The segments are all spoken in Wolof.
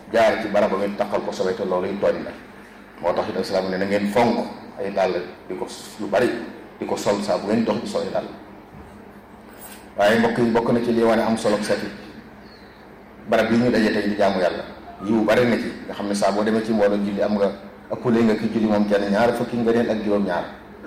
jaar ci barab ba ngeen taqal ko sobe te loolu yi tooñ la moo tax it islaam ne na ngeen fonk ay dàll di ko lu bari di ko sol saa bu ngeen dox di sol ay dàll waaye mbokk yi bokk na ci lii wane am solo set yi barab yi ñu daje tey di jaamu yàlla yiwu bari na ci nga xam ne saa boo demee ci mbooloo julli am nga ëppale nga ki julli moom kenn ñaar fukki nga neen ak juróom-ñaar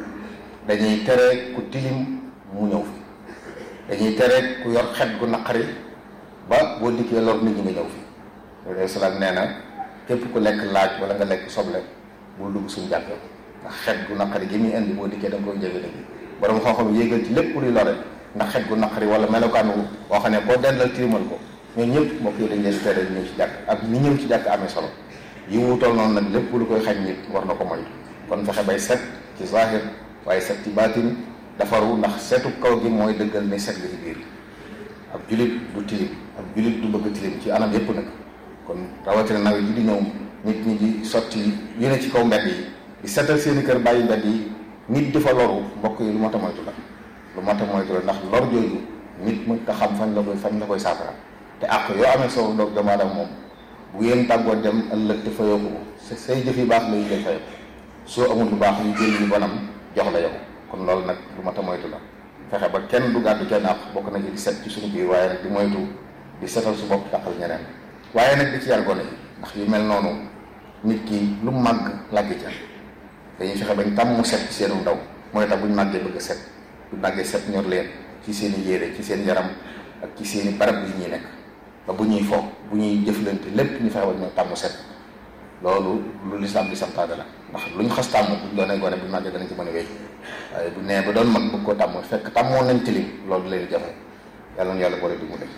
dañuy tere ku tilim mu ñëw fi dañuy tere ku yor xet gu naqari ba boo dikkee lor nit ñi nga ñëw fi loolu salaam nee na képp ku lekk laaj wala nga lekk soble bul dugg suñu jàkk ndax xet gu naqari gi muy indi boo dikkee da nga koy jege nit ñi borom xam-xam yéegal ci lépp luy lore ndax xet gu naqari wala melokaan wu boo xam ne koo dendal tilimal ko ñooñu ñëpp mbokk yi dañ leen tere ñëw ci jàkk ak ni ñëw ci jàkk amee solo yi wuutool noonu nag lépp lu koy xañ nit war na ko moytu kon fexe bay set ci zahir waaye set ci baatin defaru ndax setu kaw gi mooy dëggal ne set gi ci biir ab julit du tilim ab julit du bëgg tilim ci anam yépp nag kon rawatina nawet yi di ñëw nit ñi di sotti yu ne ci kaw mbedd yi di setal seeni kër bàyyi mbedd yi nit di fa loru mbokk yi lu mat a moytu la lu mat a moytu la ndax lor jooju nit mën nga xam fañ la koy fañ la koy saafara te àq yoo amee soo doog doomu aadama moom bu ngeen tàggoo dem ëllëg te fayoo ko say jëf yu baax la yu lay fayoo soo amul lu baax yu jël yu bonam jox la yow kon loolu nag lu mat a moytu la fexe ba kenn du gàddu kenn àq bokk na ci di set ci suñu biir waaye nag di moytu di setal su bopp taqal ñeneen waaye nag di ci yar gone yi ndax yu mel noonu nit ki lu mu màgg làggi ca dañuy fexe bañ tàmm mu set ci seenu ndaw mooy tax buñ màggee bëgg set buñ màggee set ñor leen ci seen i yére ci seen yaram ak ci seen i barab yi ñuy nekk ba bu ñuy foog bu ñuy jëflante lépp ñu fexe ba ñu tàmm set loolu lu lislaam di santaane la ndax luñ xas tàmm buñ doonee gone bu màggee danañ ci mën a wéy waaye bu nee ba doon mag bëgg koo tàmm fekk tàmmoon nañ tilim loolu leen jafe yàlla na yàlla boole di mu def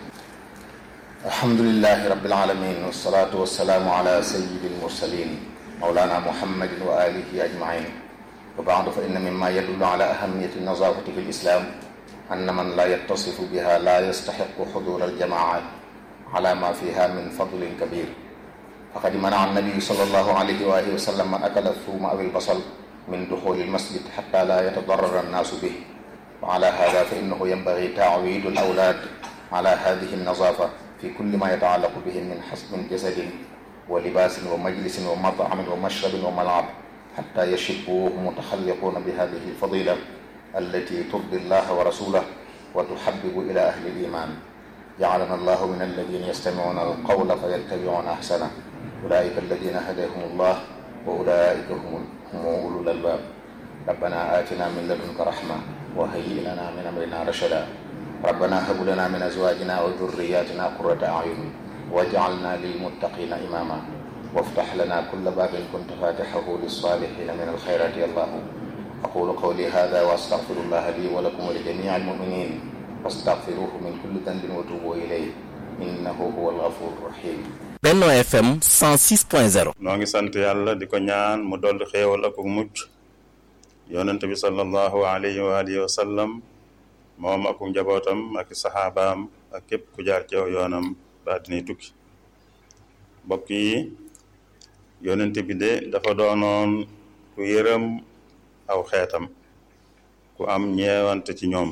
alhamdulilahi rabbil alamin wasalaatu wasalaamu ala sayyidi almursalin mawlana muhammadin wa alihi ajmain wa baadu fa inna mimma yadullu ala ahamiyati nazafati fi lislam anna man la yattasifu biha la yastaxiqu xudura aljamaat ala ma fiha min fadlin kabir faqad manaa annabiyu sallallahu alayhi wa alihi wa sallam man akala thuma aw albasal min duxuli almasjid xata la yatadarara annaasu bih wa ala hada fa innahu yanbagi taawidu alawlaad ala hadihi alnazafa fi kulli ma yataallaqu bihim min xasbin jasadin wa libaasin wa majlisin wa matcamin wa mashrabin wa malcab xata yashibuu mutaxalliquuna bi hadihi alfadila allati turdi allaha wa rasulah wa tuxabibu ila ahli aliman jacalana allahu min alladina yastamicuuna alqawla fa yattabicuuna axsana ulaika alladina hadahum allah wa ulaika hum ulul albab rabbana atina min ladunka raxma wa hayyi lana min amrina rachada ربنا هب لنا من ازواجنا وذرياتنا قرة اعين واجعلنا للمتقين اماما وافتح لنا كل باب كنت فاتحه للصالحين من الخيرات يا الله اقول قولي هذا واستغفر الله لي ولكم ولجميع المؤمنين فاستغفروه من كل ذنب وتوبوا اليه انه هو الغفور الرحيم Benno FM 106.0 noo ngi sant yàlla di ko ñaan mu dolli xéewal ak mucc yonent bi sallallahu alayhi wa alihi wa sallam moom ak njabootam ak saxaabaam ak képp ku jaar ci yoonam ba dinay tukki mbokk yi yonent bi de dafa doonoon ku yërëm aw xeetam ku am ñeewante ci ñoom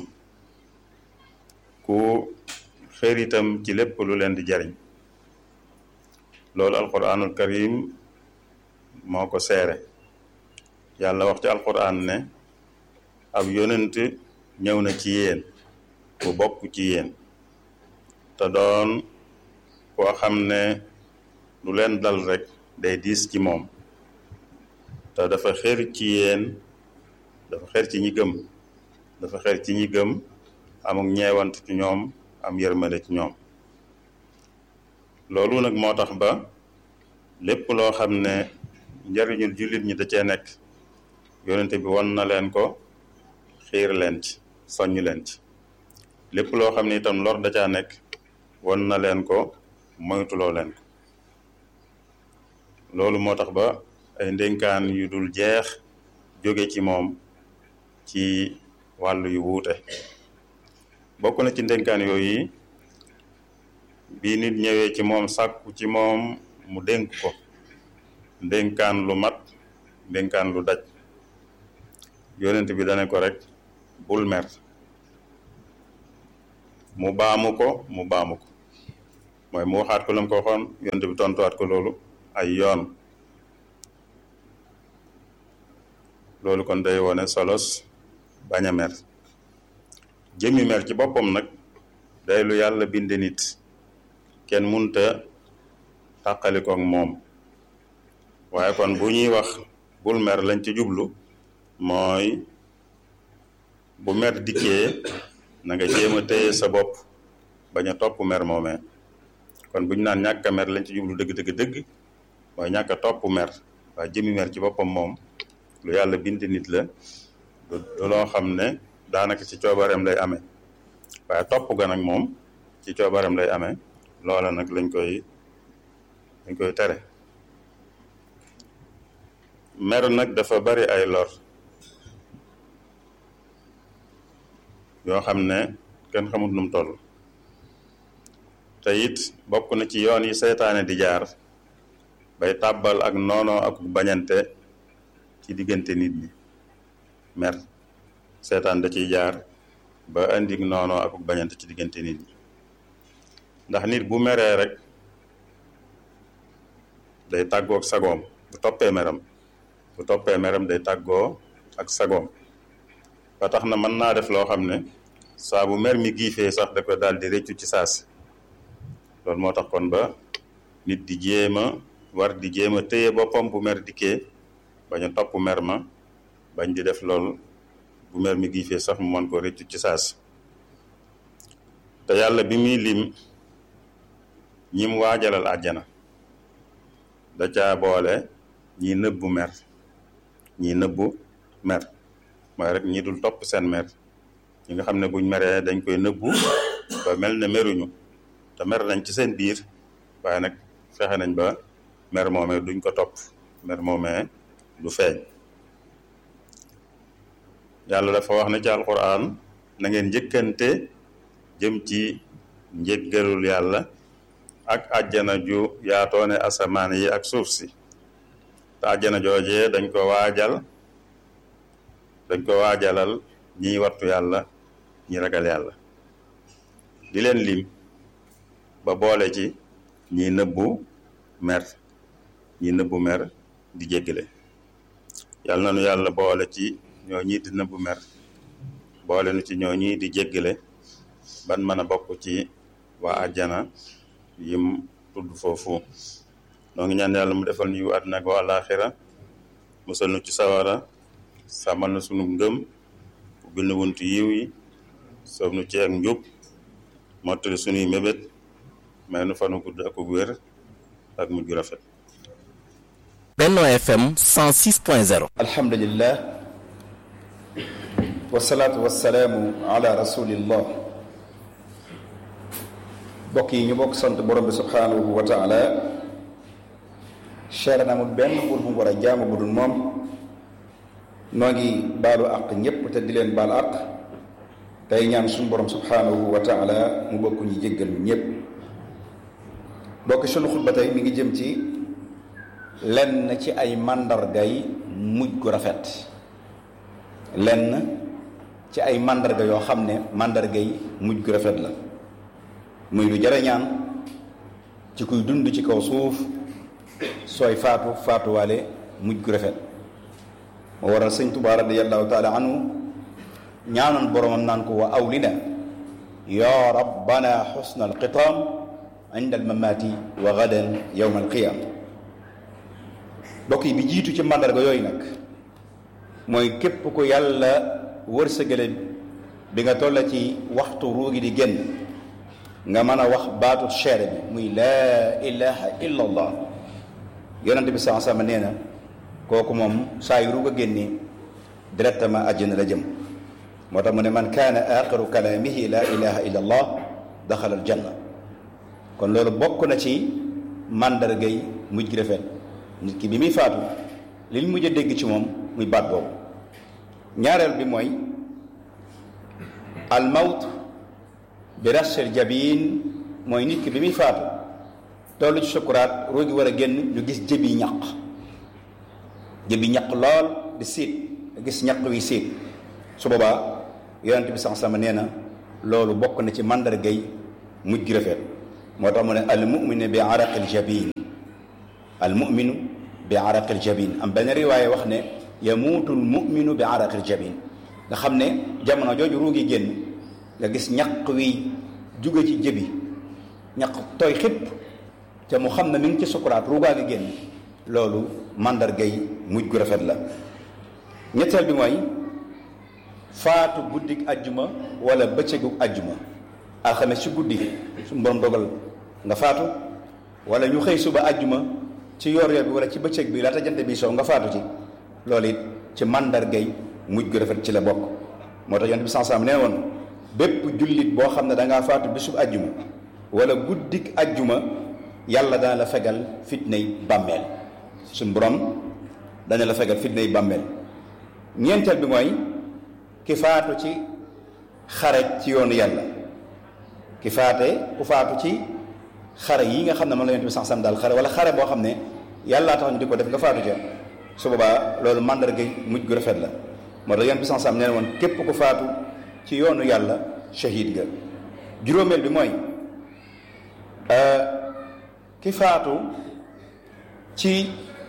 ku xër itam ci lépp lu leen di jariñ loolu alquranul karim moo ko seere yàlla wax ci alquran ne ab yonent ñëw na ci yéen bu bokk ci yéen te doon koo xam ne lu leen dal rek day diis ci moom te dafa xër ci yéen dafa xër ci ñi gëm dafa xër ci ñi gëm amuk ñeewant ci ñoom am yërmande ci ñoom loolu nag moo tax ba lépp loo xam ne njariñul jullit ñi da cee nekk yonente bi won na leen ko xiir leen ci soññ leen ci lépp loo xam ne itam lor da caa nekk won na leen ko moytuloo leen ko loolu moo tax ba ay ndénkaan yu dul jeex jóge ci moom ci wàllu yu wuute bokk na ci ndénkaan yooyu bi nit ñëwee ci moom sàkku ci moom mu dénk ko ndénkaan lu mat ndénkaan lu daj yonent bi dane ko rek bul mer mu baamu ko mu baamu ko mooy mu waxaat ko la mu ko waxoon yonent bi tontuwaat ko loolu ay yoon loolu kon day wone solos bañ a mer jëmmi mer ci boppam nag day lu yàlla binde nit kenn munta tàqalikook moom waaye kon bu ñuy wax bul mer lañ ci jublu mooy bu mer dikkee na nga jéem a téye sa bopp bañ a topp mer moomee kon bu ñu naan ñàkk a mer lañ ci jublu dëgg dëgg dëgg mooy ñàkk a topp mer waaye jëmmi mer ci boppam moom lu yàlla bind nit la du loo xam ne daanaka ci coobareem lay amee waaye topp ga nag moom ci coobareem lay amee loola nag lañ koy lañ koy tere mer nag dafa bari ay lor yoo xam ne kenn xamut nu mu toll te it bokk na ci yoon yi seytaane di jaar bay tàbbal ak noonoo ak bañante ci diggante nit ñi mer seetaan da ciy jaar ba indi noonoo ak bañante ci diggante nit ñi ndax nit bu meree rek day tàggoo ak sagoom bu toppee meram bu toppee meram day tàggoo ak sagoom ba tax na mën naa def loo xam ne saa bu mer mi giifee sax da ko daal di réccu ci saasi loolu moo tax kon ba nit di jéem a war di jéem a téye boppam bu mer dikkee bañ a topp mer ma bañ di def loolu bu mer mi giifee sax mu mën ko réccu ci saasi te yàlla bi muy lim ñim waajalal àjjana da caa boole ñi nëbbu mer ñi nëbbu mer mooy rek ñi dul topp seen mer ñi nga xam ne buñ meree dañ koy nëbbu ba mel ne meruñu te mer nañ ci seen biir waaye nag fexe nañ ba mer moomee duñ ko topp mer moomee du feeñ yàlla dafa wax ne ci alquran na ngeen njëkkante jëm ci njëggalul yàlla ak àjjana ju yaatoone asamaan yi ak suuf si te àjjana joojee dañ ko waajal dañ ko waajalal ñiy wattu yàlla ñi ragal yàlla di leen lim ba boole ci ñi nëbbu mer ñi nëbbu mer di jéggale yàlla na nu yàlla boole ci ñoo ñii di nëbbu mer boole nu ci ñoo ñii di jéggale ban mën a bokk ci waa àjjana yim tudd foofu noo ngi ñaan yàlla mu defal ñu àddina ak àllaaxira musal nu ci sawara sàmmal na sunu ngëm ubbil na wuntu yiw yi soob nu ci ak njub mottali sunuy mébét may nu fanu gudd ak wér ak mujj gu rafet Benno FM 106.0 alhamdulillah wasalaatu wasalaamu ala rasulillah bokk yi ñu bokk sant borom bi subhanahu wa taala cher na amul benn buur bu mu war a jaamu bu dul moom noo ngi baalu àq ñépp te di leen baal àq tey ñaan suñu borom subhanahu wa taala mu bokk ñu jéggal ñu ñépp bokk sunu xutba tey mi ngi jëm ci lenn ci ay màndargay mujj gu rafet lenn ci ay màndarga yoo xam ne màndargay mujj gu rafet la muy lu jara ñaan ci kuy dund ci kaw suuf sooy faatu faatuwaale mujj gu rafet moo waral sëñ Tuubaa radiyallahu taala anhu ñaanoon boromam naan ko wa awlina ya rabbana xusna alxitaam inda almamaati wa gadan yowma alqiyam bokk yi bi jiitu ci màndarga yooyu nag mooy képp ku yàlla wërsëgale bi nga tolla ci waxtu ruugi di génn nga mën a wax baatu seere bi muy laa ilaha illa allah yonent bi saa sama nee na kooku moom saa yu ruug a génnee directement àjjana la jëm moo tax mu ne man kaana axiru kalaamihi laa ilaha illa allah daxala al janna kon loolu bokk na ci màndargay mujj gi rafet nit ki bi muy faatu li ñu mujj a dégg ci moom muy baat boobu ñaareel bi mooy al mawt bi rasel jabin mooy nit ki bi muy faatu tollu ci sukuraat roogi war a génn ñu gis jëbi ñaq jëbi ñaq lool di siit gis ñaq wi siit su boobaa yonent bi sax sama nee na loolu bokk na ci màndargay mujj gi rafet moo tax mu ne al muminu bi araqil jabin al muminu bi araqil jabin am benn riwaaye wax ne yamuutul muminu bi araqil jabin nga xam ne jamono jooju ruugi génn nga gis ñaq wi jóge ci jëbi ñaq tooy xépp te mu xam ne mi ngi ci sukuraat ruugaa gi génn loolu màndargay mujj gu rafet la ñetteel bi mooy faatu guddik ajjuma wala bëccëgu ajjuma alxames ci guddi suñu borom dogal nga faatu wala ñu xëy suba ajjuma ci yor yor bi wala ci bëccëg bi laata jant bi soo nga faatu ci loolu it ci màndargay mujj gu rafet ci la bokk moo tax yonent bi sansam nee woon bépp jullit boo xam ne da ngaa faatu bisub ajjuma wala guddik ajjuma yàlla dana la fegal fitnay bàmmeel suñ borom dana la fegal fitnay bàmmeel ñeenteel bi mooy ki faatu ci xare ci yoonu yàlla ki faate ku faatu ci xare yi nga xam ne moom la yonent bi sansam daal xare wala xare boo xam ne yàllaa tax ñu di ko def nga faatu ca su boobaa loolu màndarga mujj gu rafet la moo tax yonent bi sansam nee woon képp ku faatu ci yoonu yàlla shahid ga juróomeel bi mooy ki faatu ci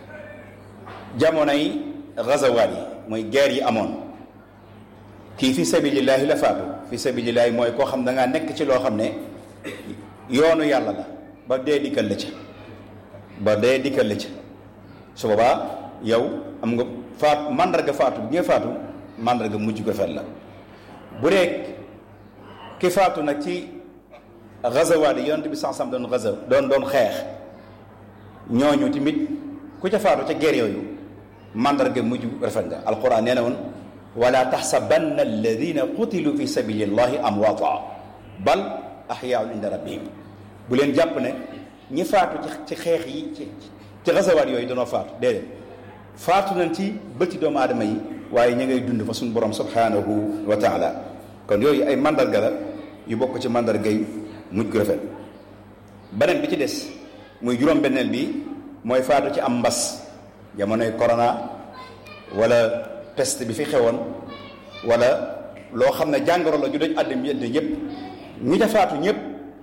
jamonoy gazawaat yi mooy guerre yi amoon kii fi sabilillahi la faatu fi sabilillahi mooy koo xam da ngaa nekk ci loo xam ne yoonu yàlla la ba dee dikkal la ca ba dee dikkal la ca su boobaa yow am nga faatu màndarga faatu bi nga faatu màndarga mujj ko fet la bu dee ki faatu nag ci gazawaat yi yonent bi sansam doon gaza doon doon xeex ñooñu tamit ku ca faatu ca guerre yooyu mandarga mujj rafet nga alquran nee na woon wala taxsabanna alladina qutilu fi sabilillahi amwaata bal axyaun inda rabbihim bu leen jàpp ne ñi faatu ci xeex yi ci ci gazawaat yooyu danoo faatu déedéet faatu nañ ci bëti doomu aadama yi waaye ña ngay dund fa suñu borom subhanahu wa taala kon yooyu ay mandarga la yu bokk ci mandarga yi mujj gu rafet beneen bi ci des muy juróom-benneel bi mooy faatu ci am mbas jamonoy corona wala peste bi fi xewoon wala loo xam ne jàngoro la ju doj àddina yëpp yëpp ñi ca faatu ñëpp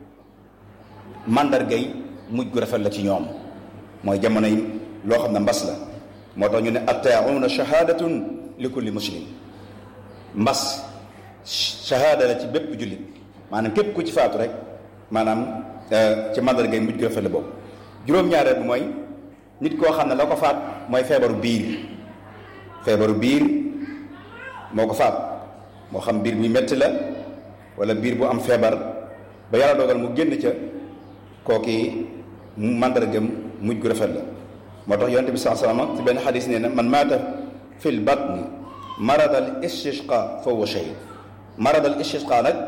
mandargay mujj gu rafet la ci ñoom mooy jamono yi loo xam ne mbas la moo tax ñu ne attaauna shahadatun li kulli muslim mbas shahada la ci bépp jullit maanaam képp ku ci faatu rek maanaam ci mandargay mujj gu rafet la boobu juróom-ñaareel bi mooy nit koo xam ne la ko faat mooy feebaru biir feebaru biir moo ko faat moo xam biir bu metti la wala biir bu am feebar ba yàlla dogal mu génn ca kooki mu màndargam mujj gu rafet la moo tax yonent bi saa salama ci benn xadis nee na man maata fil batni marad al istisqa fa huwa shahid marad al istisqa nag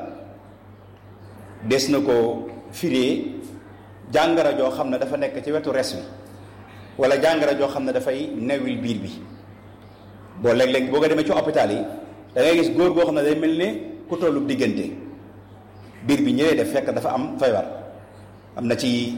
des na ko firee jàngara joo xam ne dafa nekk ci wetu res bi wala jàngara joo xam ne dafay newil biir bi boo léeg-léeg boo ko demee ci hôpital yi da ngay gis góor goo xam ne day mel ne ku tollu diggante biir bi ñëwee def fekk dafa am feebar am na ci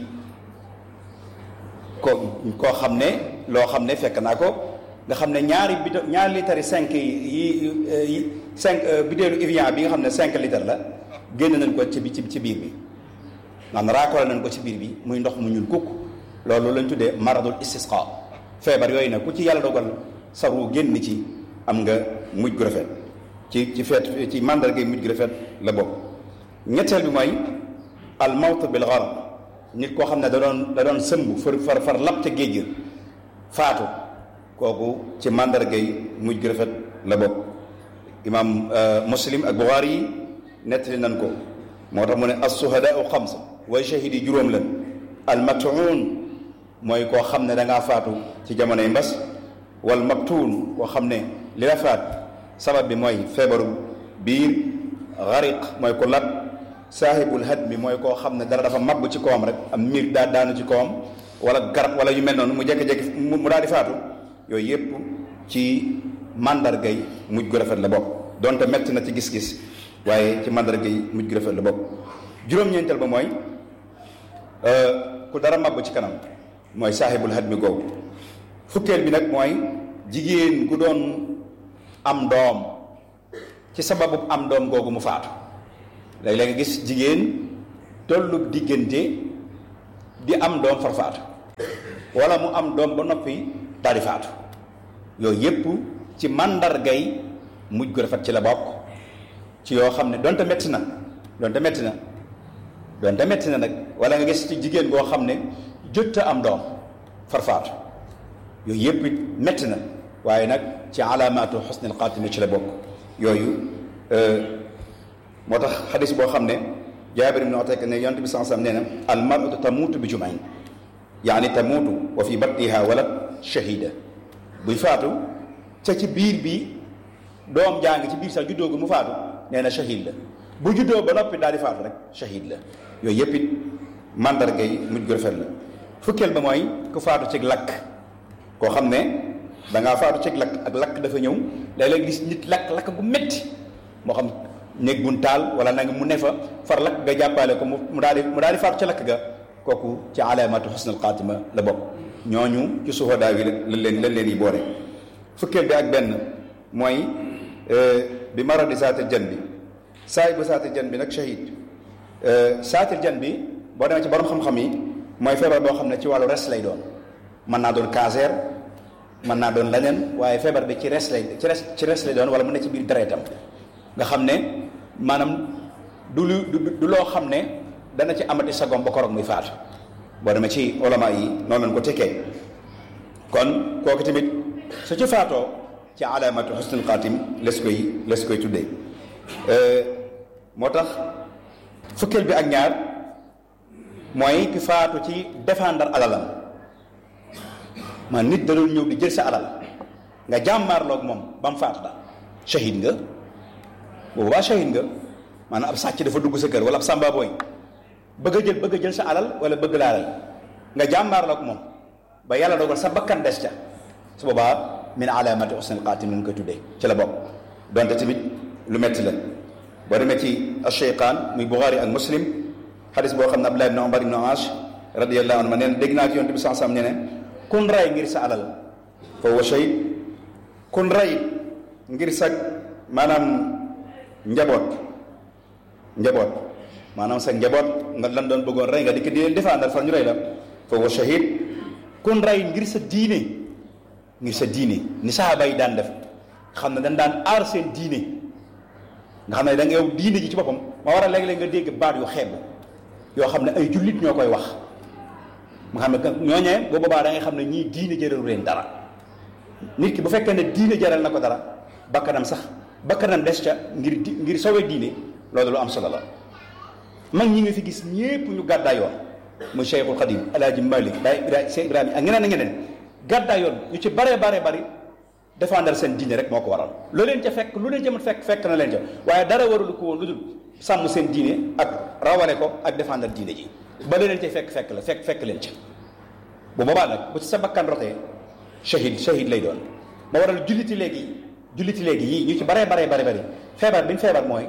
ko koo xam ne loo xam ne fekk naa ko nga xam ne ñaari bito ñaari litres yi cinq yi cinq bitéelu Evian bi nga xam ne cinq litres la génn nañ ko ci bi ci biir bi maanaam raakole nañ ko ci biir bi muy ndox mu ñuul kukk loolu lañ tuddee maradul istisqa feebar yooyu nag ku ci yàlla dogal saru génn ci am nga mujj gu rafet ci ci feet ci mandarga mujj gu rafet la bokk ñetteel bi mooy al mawt bil gharq nit koo xam ne da doon da doon sëmb far far far lap ca géej gi faatu kooku ci mandarga mujj gu rafet la bokk imaam muslim ak buxaari yi nettali nañ ko moo tax mu ne as-suhadaau xamsa way shahidi juróom lan al matuun mooy koo xam ne da ngaa faatu ci jamonoy mbas wal maktuun koo xam ne li la faat sabab bi mooy feebaru biir xariq mooy ko lat saahibul had bi mooy koo xam ne dara dafa mabb ci kawam rek am miir daa daanu ci kawam wala garab wala yu mel noonu mu jékki-jékki mu daal di faatu yooyu yépp ci mandargay mujj gu rafet la bokk donte metti na ci gis-gis waaye ci mandargay mujj gu rafet la bokk juróom-ñeenteel ba mooy ku dara mabb ci kanam mooy saahibul had mi googu fukkeel bi nag mooy jigéen gu doon am doom ci sababu am doom googu mu faatu léeg-léeg nga gis jigéen tollu diggante di am doom far faatu wala mu am doom ba noppi daal di faatu yooyu yépp ci màndargay mujj gu rafet ci la bokk ci yoo xam ne donte metti na donte metti na donte metti na nag wala nga gis ci jigéen goo xam ne jot a am doom far faatu yooyu yépp it metti na waaye nag ci alaamaatu xusnil xaatima ci la bokk yooyu moo tax xadis boo xam ne jaabir ibn Utayk ne yonent bi sallallahu alayhi wasallam nee na al mar'atu tamuutu bi jumain yaani tamuutu wa fi batniha walad shahida buy faatu ca ci biir bi doom jaa ngi ci biir sax juddoo gu mu faatu nee na shahid la bu juddoo ba noppi daal di faatu rek shahid la yooyu yëpp it mandarga yi mujj gu rafet la fukkeel ba mooy ku faatu ci lakk koo xam ne da ngaa faatu ci lakk ak lakk dafa ñëw léeg-léeg gis nit lakk lakk gu métti moo xam néeg buñ taal wala nanga mu ne fa far lakk nga jàppale ko mu daal di mu daal di faatu ca lakk ga kooku ci alaamatu xusnul xaatima la bokk ñooñu ci suhadaa yi lañ leen lañ leen yi boole fukkeel bi ak benn mooy bi maradi saatil jan bi saay bu saatil jan bi nag shahid saatil jan bi boo demee ci borom xam-xam yi mooy feebar boo xam ne ci wàllu res lay doon mën naa doon cancer mën naa doon leneen waaye feebar bi ci res lay ci res ci res lay doon wala mu ne ci biir deretam nga xam ne maanaam du lu du loo xam ne dana ci amati sagom ba koroog muy faatu boo demee ci ulama yi noonu lañ ko tekkee kon kooku tamit su ci faatoo ci alaamatu xusnul xaatim les koy les koy tuddee moo tax fukkeel bi ak ñaar mooy ki faatu ci défendre alalam man nit da doon ñëw di jël sa alal nga jàmmaarloog moom ba mu faatu da shahid nga boobu baa shahid nga maanaam ab sàcc dafa dugg sa kër wala ab sàmba booy bëgg a jël bëgg a jël sa alal wala bëgg laa rey nga jàmmaarloog moom ba yàlla dogal sa bakkan des ca su boobaa min alaamati husnil xaatim lañ koy tuddee ci la bokk donte tamit lu metti la boo demee ci ash-Shaykhaan muy Buxaari ak Muslim xadis boo xam ne Abdullah ibn Umar ibn Aas radiyallahu anhu ma nee na dégg naa ci yonent bi sallallahu alayhi wasallam ne ne kun ray ngir sa alal fa huwa shahid kun ray ngir sa maanaam njaboot njaboot maanaam sa njaboot nga lan doon bëggoon rey nga di ko di leen défendre far ñu rey la fa huwa shahid kun ray ngir sa diine ngir sa diine ni sahaaba yi daan def xam ne dañ daan aar seen diine nga xam ne da nga yow diine ji ci boppam ma war a léeg-léeg nga dégg baat yu xeeb yoo xam ne ay jullit ñoo koy wax nga xam ne ñooñee boo boobaa da ngay xam ne ñii diine jëralu leen dara nit ki bu fekkee ne diine jaral na ko dara bakkanam sax bakkanam des ca ngir di ngir sowe diine loolu lu am solo la mag ñi nga fi gis ñépp ñu gàddaay yoon muy Cheikhul Khadim Alaaji Malik Baay Ibrahima Cheikh Ibrahima ak ñeneen ak ñeneen gàddaay yoon ñu ci bare bare bari défendre seen diine rek moo ko waral loo leen ca fekk lu leen ca mën fekk fekk na leen ca waaye dara warulu ko woon lu dul sàmm seen diine ak rawale ko ak défendre diine ji ba leen ca fekk fekk la fekk fekk leen ca bu boobaa nag bu ci sa bakkan rotee shahid shahid lay doon moo waral julliti léegi julliti léegi yii ñu ci baree baree bari bari feebar bi ñu feebar mooy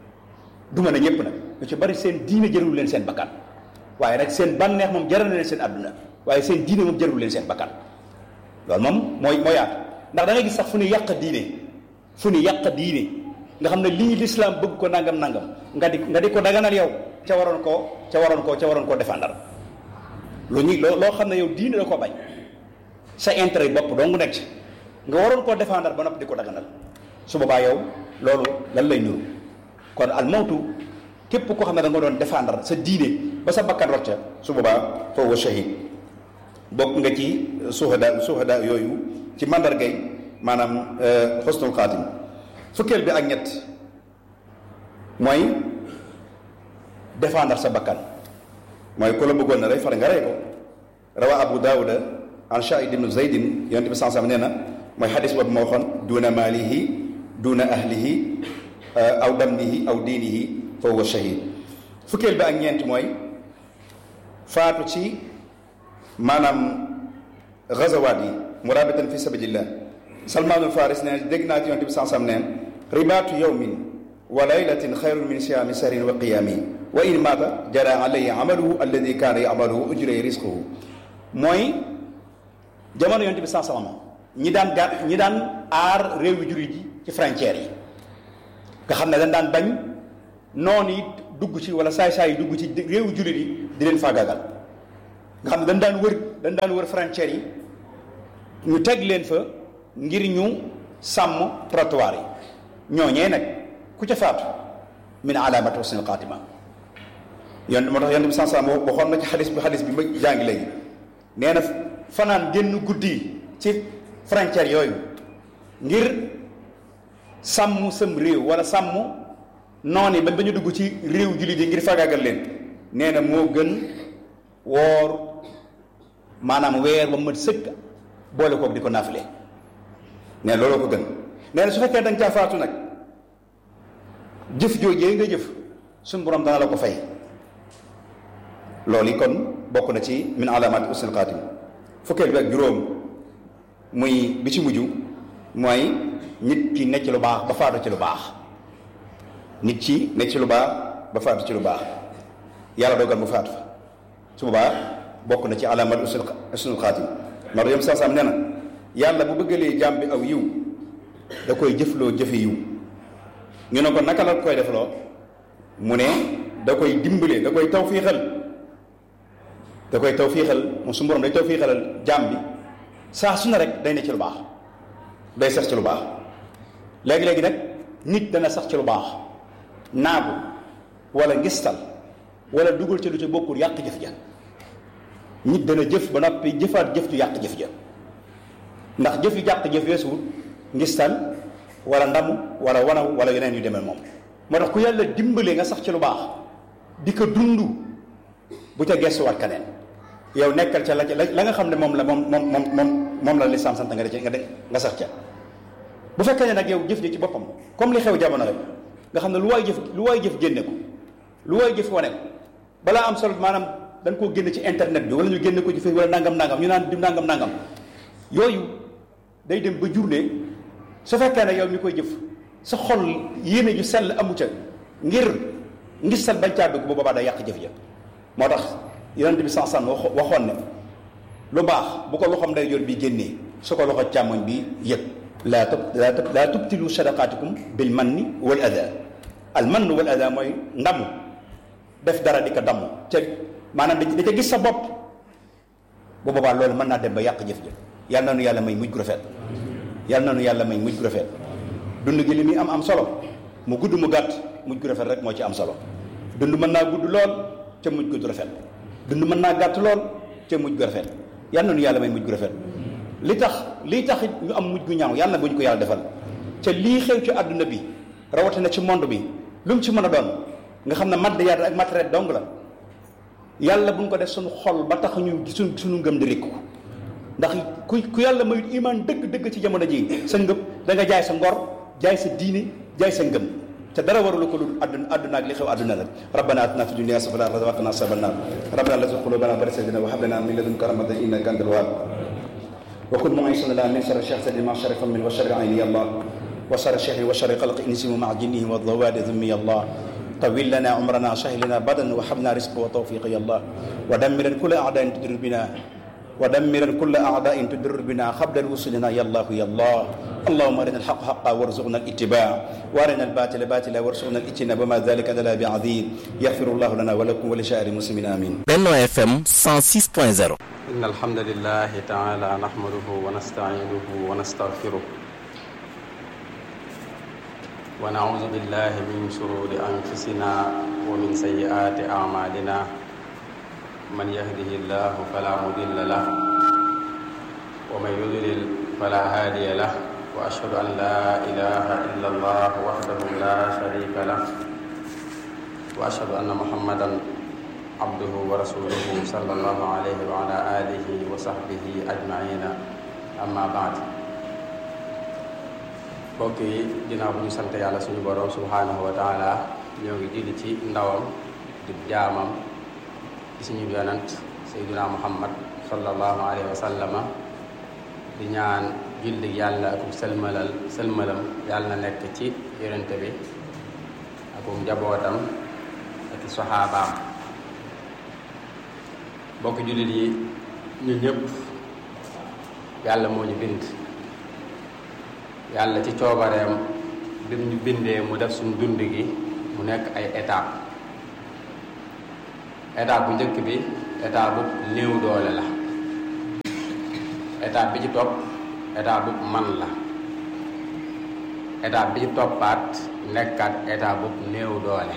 du mën a ñëpp nag ñu ci bari seen diine jërul leen seen bakkan waaye nag seen bànneex moom jaral na leen seen àdduna waaye seen diine moom jërul leen seen bakkan loolu moom mooy mooy yaatu ndax da ngay gis sax fu ñu yàq diine fu ñu yàq diine nga xam ne lii lislaam bëgg ko nangam nangam nga di nga di ko daganal yow ca waroon koo ca waroon koo ca waroon koo défendre lu ñuy loo loo xam ne yow diine da ko bañ sa intérêt bopp dong nekk ci nga waroon koo défendre ba noppi di ko daganal su boobaa yow loolu lan lay nuru kon al mawtu képp koo xam ne da nga doon défendre sa diine ba sa bakkan rocca su boobaa foofu shahid bokk nga ci suhada suhada yooyu ci mandargay maanaam xusnul xaatim fukkeel bi ak ñett mooy défendre sa bakkan mooy ku la bëggoon na rey far nga rey ko rawa abu daawuda an shaid ibnu zaydin yonent bi sansam nee na mooy xadis boobu ma waxoon duna maalihi duna ahlihi aw damnihi aw diinihi fa huwa shahid fukkeel bi ak ñeent mooy faatu ci maanaam gazawaat yi murabatan fi sabilillah salmaanul faris nee dégg naa ci yonent bi sansam neen ribaatu yawmin wa laylatin xayrun min siyaami sahrin wa qiyaami wa in maata jara alayhi amaluhu alladi kaana yamaluhu ujray risquhu mooy jamono yonent bi saa salama ñi daan ga ñi daan aar réew yu juri ji ci frontières yi nga xam ne dañ daan bañ noonu yi dugg ci wala saay-saay yi dugg ci réew yu juri yi di leen faagaagal nga xam ne dañ daan wër dañ daan wër frontières yi ñu teg leen fa ngir ñu sàmm trottoir yi ñooñee nag ku ca faatu min alaamati husnil xaatima yon moo tax yonent bi sansa waxoon na ci xadis bi xadis bi ma jàngi léegi nee na fanaan génn guddi ci frontière yooyu ngir sàmm sam réew wala sàmm noon yi ba ba ñu dugg ci réew jullit yi ngir fagaagal leen nee na moo gën woor maanaam weer ba mat sëkk boole koog di ko naafile nee na looloo ko gën nee na su fekkee da nga caa faatu nag jëf joojee nga jëf suñu borom dana la ko fay loolu yi kon bokk na ci min alaamaati husnil xaatim fukkeel bi ak juróom muy bi ci mujj mooy nit ki nekk ci lu baax ba faatu ci lu baax nit ci nekk ci lu baax ba faatu ci lu baax yàlla dogal mu faatu fa su boobaa bokk na ci alaamaati husnil xaatim ndax yom saa saam nee na yàlla bu bëggalee jaam bi aw yiw da koy jëfloo jëfe yiw ñu ne ko naka la koy defloo mu ne da koy dimbale da koy tawfiixal da koy tawfiixal moom su borom day tawfiixalal jaam bi saa su ne rek day ne ci lu baax day sax ci lu baax léegi-léegi nag nit dana sax ci lu baax naagu wala ngistal wala dugal ci lu ci bokkul yàq jëf ja nit dana jëf ba noppi jëfaat jëf ju yàq jëf ja ndax jëf yu yàq jëf weesuwut ngistal wala ndamu wala wanaw wala yeneen yu demee moom moo tax ku yàlla dimbale nga sax ci lu baax di ko dund bu ca gestuwaat keneen yow nekkal ca la la nga xam ne moom la moom moom moom moom moom la lislaam sant nga de nga de nga sax ca bu fekkee ne nag yow jëf ji ci boppam comme li xew jamono rek nga xam ne lu waay jëf lu waay jëf génne ko lu waay jëf wane ko balaa am solo maanaam dañ koo génne ci internet bi wala ñu génne ko ci Facebook wala nangam nangam ñu naan di nangam nangam yooyu day dem ba jurne su fekkee ne yow mi koy jëf sa xol yéene ju sell amu ca ngir ngir sell bañ caa dugg bu boobaa day yàq jëf ja moo tax yonent bi sansan waxoon ne lu baax bu ko loxoom day yor bi génnee su ko loxo càmmoñ bi yëg laa tub laa tub laa tubtilu sadaqaatikum bil manni wal ada al mann wal ada mooy ndamu def dara di ko damm te maanaam da ca gis sa bopp bu boobaa loolu mën naa dem ba yàq jëf ja yàlla na nu yàlla may mujj gu rafet yàlla na nu yàlla may mujj gu rafet dund gi li muy am am solo mu gudd mu gàtt mujj gu rafet rek moo ci am solo dund mën naa gudd lool ca mujj gu rafet dund mën naa gàtt lool ca mujj gu rafet yàlla na nu yàlla may mujj gu rafet li tax lii tax ñu am mujj gu ñaaw yàlla bu ñu ko yàlla defal ca lii xew ci àdduna bi rawatina ci monde bi lu mu ci mën a doon nga xam ne madd ak matériel dong la yàlla bu ñu ko def suñu xol ba tax ñu suñ suñu ngëm di rékku ndax ku ku yàlla mayut iman dëgg-dëgg ci jamono ji sa ngëm da nga jaay sa ngor jaay sa diine jaay sa ngëm te dara warulu ko lu àdduna àdduna ak li xew àdduna la rabbana atina fi dunya hasanatan wa qina azaban nar rabbana la tuzigh qulubana ba'da idh hadaytana wa hab lana min ladunka rahmatan innaka antal wahhab wa kun mu'isana lana min sharri shakhsin ma sharifa min wa sharri ayni ya allah wa sharri shahri wa sharri qalqi insihi ma'a jinnihi wa dhawadi dhummi ya allah طويل لنا عمرنا سهل لنا بدن وحبنا رزق وتوفيق يا الله ودمر كل اعداء تدر بنا ودمر كل اعداء تدر بنا قبل وصولنا يا الله يا الله اللهم ارنا الحق حقا وارزقنا الاتباع وارنا الباطل باطلا وارزقنا الاجتناب وما ذلك لنا بعظيم يغفر الله لنا ولكم ولسائر المسلمين امين Benno FM 106.0 إن الحمد لله تعالى نحمده ونستعينه ونستغفره ونعوذ بالله من شرور أنفسنا ومن سيئات أعمالنا من يهده الله فلا مضل له ومن يضلل فلا هادي له وأشهد أن لا إله إلا الله وحده لا شريك له وأشهد أن محمدا عبده ورسوله صلى الله عليه وعلى آله وصحبه أجمعين أما بعد mbokk yi ginnaaw bu ñu sant yàlla suñu borom subhanahu wa taala ñoo ngi julli ci ndawam di jaamam ci suñu yonant sayduna muhammad sallallahu alayhi wa sallama di ñaan julli yàlla akum sëlmalal sëlmalam yàlla na nekk ci yonente bi akum njabootam ak saxaabaam mbokk jullit yi ñun ñëpp yàlla moo ñu bind yàlla ci coobareem bi ñu bindee mu def suñu dund gi mu nekk ay étape étape bu njëkk bi état bu néew doole la état bi ci topp état bu man la état bi ci toppaat nekkaat état bu néew doole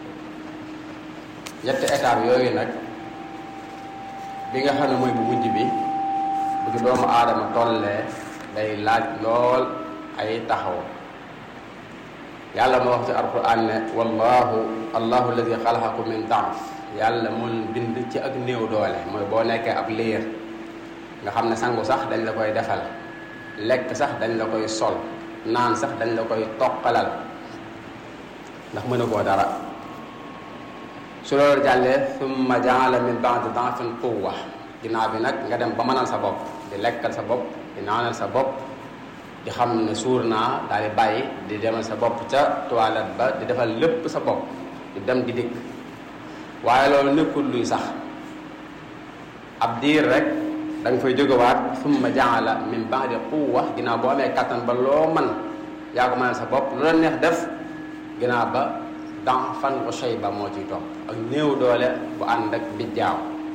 ñetti étape yooyu nag bi nga xam ne mooy bu mujj bi bu ci doomu aadama tollee day laaj lool ay taxaw yàlla moo wax ci alquran ne wallahu allahu alladi xalaqakum min daaf yàlla moo leen bind ci ak néew doole mooy boo nekkee ab liir nga xam ne sangu sax dañ la koy defal lekk sax dañ la koy sol naan sax dañ la koy toqalal ndax mën a koo dara su loolu jàllee summa jaala min ba'di da'fin quwwa ginnaaw bi nag nga dem ba mënal sa bopp di lekkal sa bopp di naanal sa bopp di xam ne suur naa daal di bàyyi di demal sa bopp ca toilette ba di defal lépp sa bopp di dem di dikk waaye loolu nekkul luy sax ab diir rek da nga fay jógewaat summa jaala min ba'di quwwa ginnaaw boo amee kattan ba loo man yaa ko mënal sa bopp lu la neex def ginnaaw ba da'fan wa shayba moo ciy topp ak néew doole bu ànd ak bijjaaw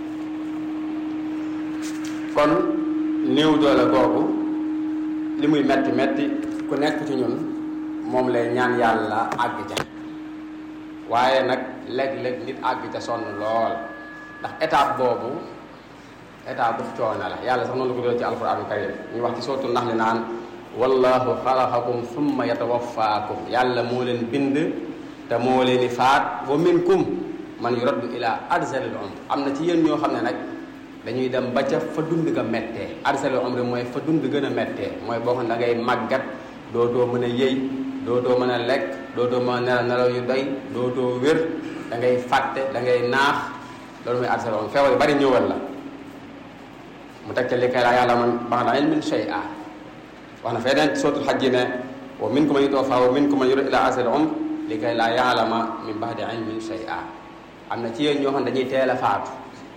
kon néew doole googu li muy metti metti ku nekk ci ñun moom lay ñaan yàlla àgg ca waaye nag léeg-léeg nit àgg ca sonn lool ndax étape boobu étape bu coono la yàlla sax noonu la ko doon ci alquraanul karim ñu wax ci sootu nax li naan wallahu xalaqakum summa yatawaffaakum yàlla moo leen bind te moo leen di faat wa minkum man yuraddu ila arzalil umr am na ci yéen ñoo xam ne nag dañuy dem ba ca fa dund ga méttee arzalil umr mooy fa dund gën a méttee mooy boo xam ne da ngay màggat dootoo mën a yëy dootoo mën a lekk dootoo mën a nelaw nelaw yu doy dootoo wér da ngay fàtte da ngay naax loolu mooy arzalil umr feebar yu bari ñëwal la mu teg ca li kay laa yàlla man ba'da ilmin shay'a wax na feneen sootul xaj ji ne wa minkum man yutawaffaa wa minkum man yuraddu ila arzalil umr li kay laa yaalama min ba'di ilmin shay'a am na ci yéen ñoo xam ne dañuy teel a faatu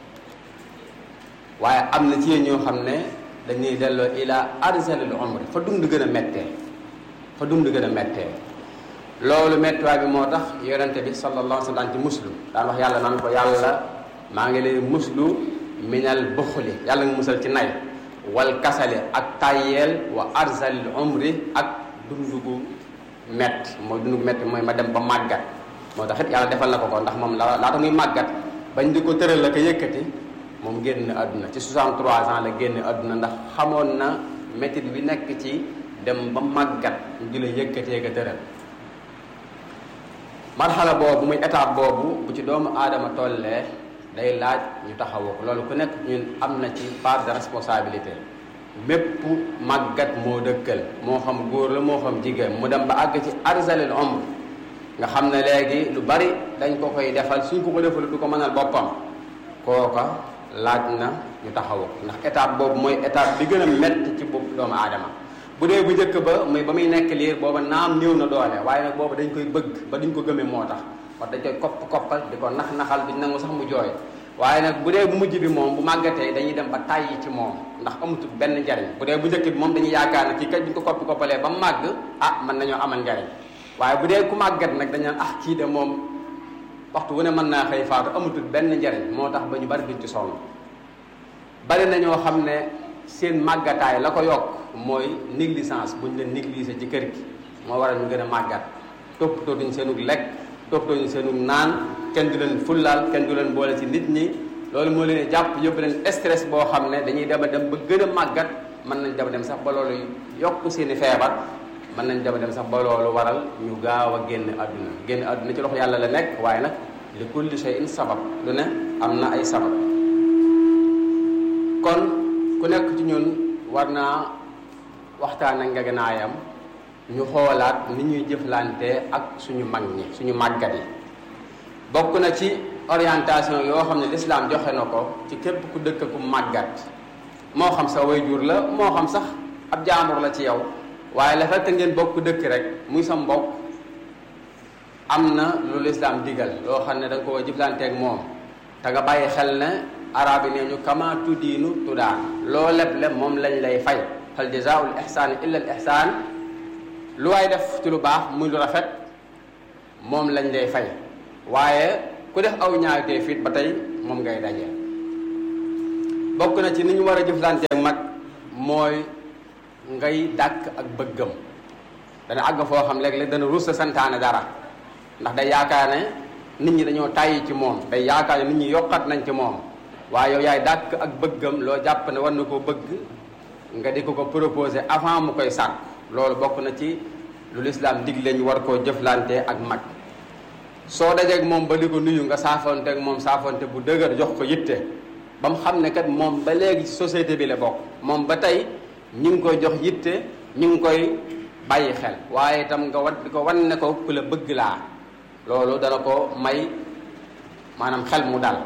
waaye am na ci yéen ñoo xam ne dañuy delloo ila arzalil umri fa dund gën a méttee fa dund gën a méttee loolu méttiwaay bi moo tax yonente bi sallallahu alayhi wa sallam ci muslu daan wax yàlla naan ko yàlla maa ngi lay muslu minal buxli yàlla nga musal ci nay wal kasali ak tàyyeel wa arzalil umri ak dund gu metti mooy dund gu metti mooy ma dem ba màggat moo tax it yàlla defal na ko ko ndax moom la laata muy màggat bañ di ko tëral la ko yëkkati moom génn àdduna ci 63 ans la génn àdduna ndax xamoon na métit bi nekk ci dem ba màggat ñu di la yëkkatee ko tëral marxala boobu muy étape boobu bu ci doomu aadama tollee day laaj ñu taxawoo ko loolu ku nekk ñun am na ci part de responsabilité mépp màggat moo dëkkal moo xam góor la moo xam jigéen mu dem ba àgg ci arzalil umr nga xam ne léegi lu bari dañ ko koy defal suñ ko ko defal du ko mënal boppam kooka laaj na ñu taxawu ko ndax étape boobu mooy étape bi gën a métti ci bopp doomu aadama bu dee bu njëkk ba muy ba muy nekk liir booba naam néew na doole waaye nag booba dañ koy bëgg ba duñ ko gëmee moo tax wax dañ koy kopp koppal di ko nax naxal duñ nangu sax mu jooy waaye nag bu dee bu mujj bi moom bu màggatee dañuy dem ba tàyyi ci moom ndax amatul benn njariñ bu dee bu njëkk bi moom dañuy yaakaar ne kii kat duñ ko koppi koppalee ba màgg ah mën nañoo amal njariñ waaye bu dee ku màggat nag dañ naan ah kii de moom waxtu wu ne mën naa xëy faatu amatul benn njariñ moo tax ba ñu bari duñ ci sonn bari na ñoo xam ne seen màggataay la ko yokk mooy négligence bu ñu leen négliger ci kër gi moo waral ñu gën a màggat toppatoo duñ seenug lekk toppatoo duñ seenug naan kenn du leen fullaal kenn du leen boole ci nit ñi loolu moo leen jàpp yóbbu leen stress boo xam ne dañuy dem a dem ba gën a màggat mën nañ dem a dem sax ba loolu yokk seeni feebar mën nañ dem a dem sax ba loolu waral ñu gaaw a génn àdduna génn àdduna ci loxo yàlla la nekk waaye nag li kulli shay'in sabab lu ne am na ay sabab kon ku nekk ci ñun war naa waxtaan ak ngeganaayam ñu xoolaat ni ñuy jëflante ak suñu mag ñi suñu màggat yi bokk na ci orientation yoo xam ne lislaam joxe na ko ci képp ku dëkk ku màggat moo xam sa wayjur la moo xam sax ab jaamur la ci yow waaye la fekk ngeen bokk dëkk rek muy sa mbokk am na lu lislaam digal loo xam ne da nga ko jëflanteeg moom te nga bàyyi xel ne arab yi nee ñu kama tuddiinu tudaan loo leb leb moom lañ lay fay hal jazaa'ul ihsaani illa al ihsaan lu waay def ci lu baax muy lu rafet moom lañ lay fay waaye ku def aw ñaawtee fit ba tey moom ngay daje bokk na ci ni ñu war a jëflante ak mag mooy ngay dàkk ak bëggam dana àgg foo xam léeg-léeg dana rus a santaane dara ndax day yaakaar ne nit ñi dañoo tàyyi ci moom day yaakaar ne nit ñi yokkat nañ ci moom waaye yow yaay dàkk ak bëggam loo jàpp ne war na koo bëgg nga di ko ko proposé avant mu koy sàkk loolu bokk na ci lu lislaam digle ñu war koo jëflante ak mag soo dajeeg moom ba di ko nuyu nga saafonte ak moom saafonte bu dëgër jox ko yitte ba mu xam ne kat moom ba léegi ci société bi la bokk moom ba tey ñu ngi koy jox yitte ñu ngi koy bàyyi xel waaye itam nga wat di ko wan ne ko ku la bëgg laa loolu dana ko may maanaam xel mu dal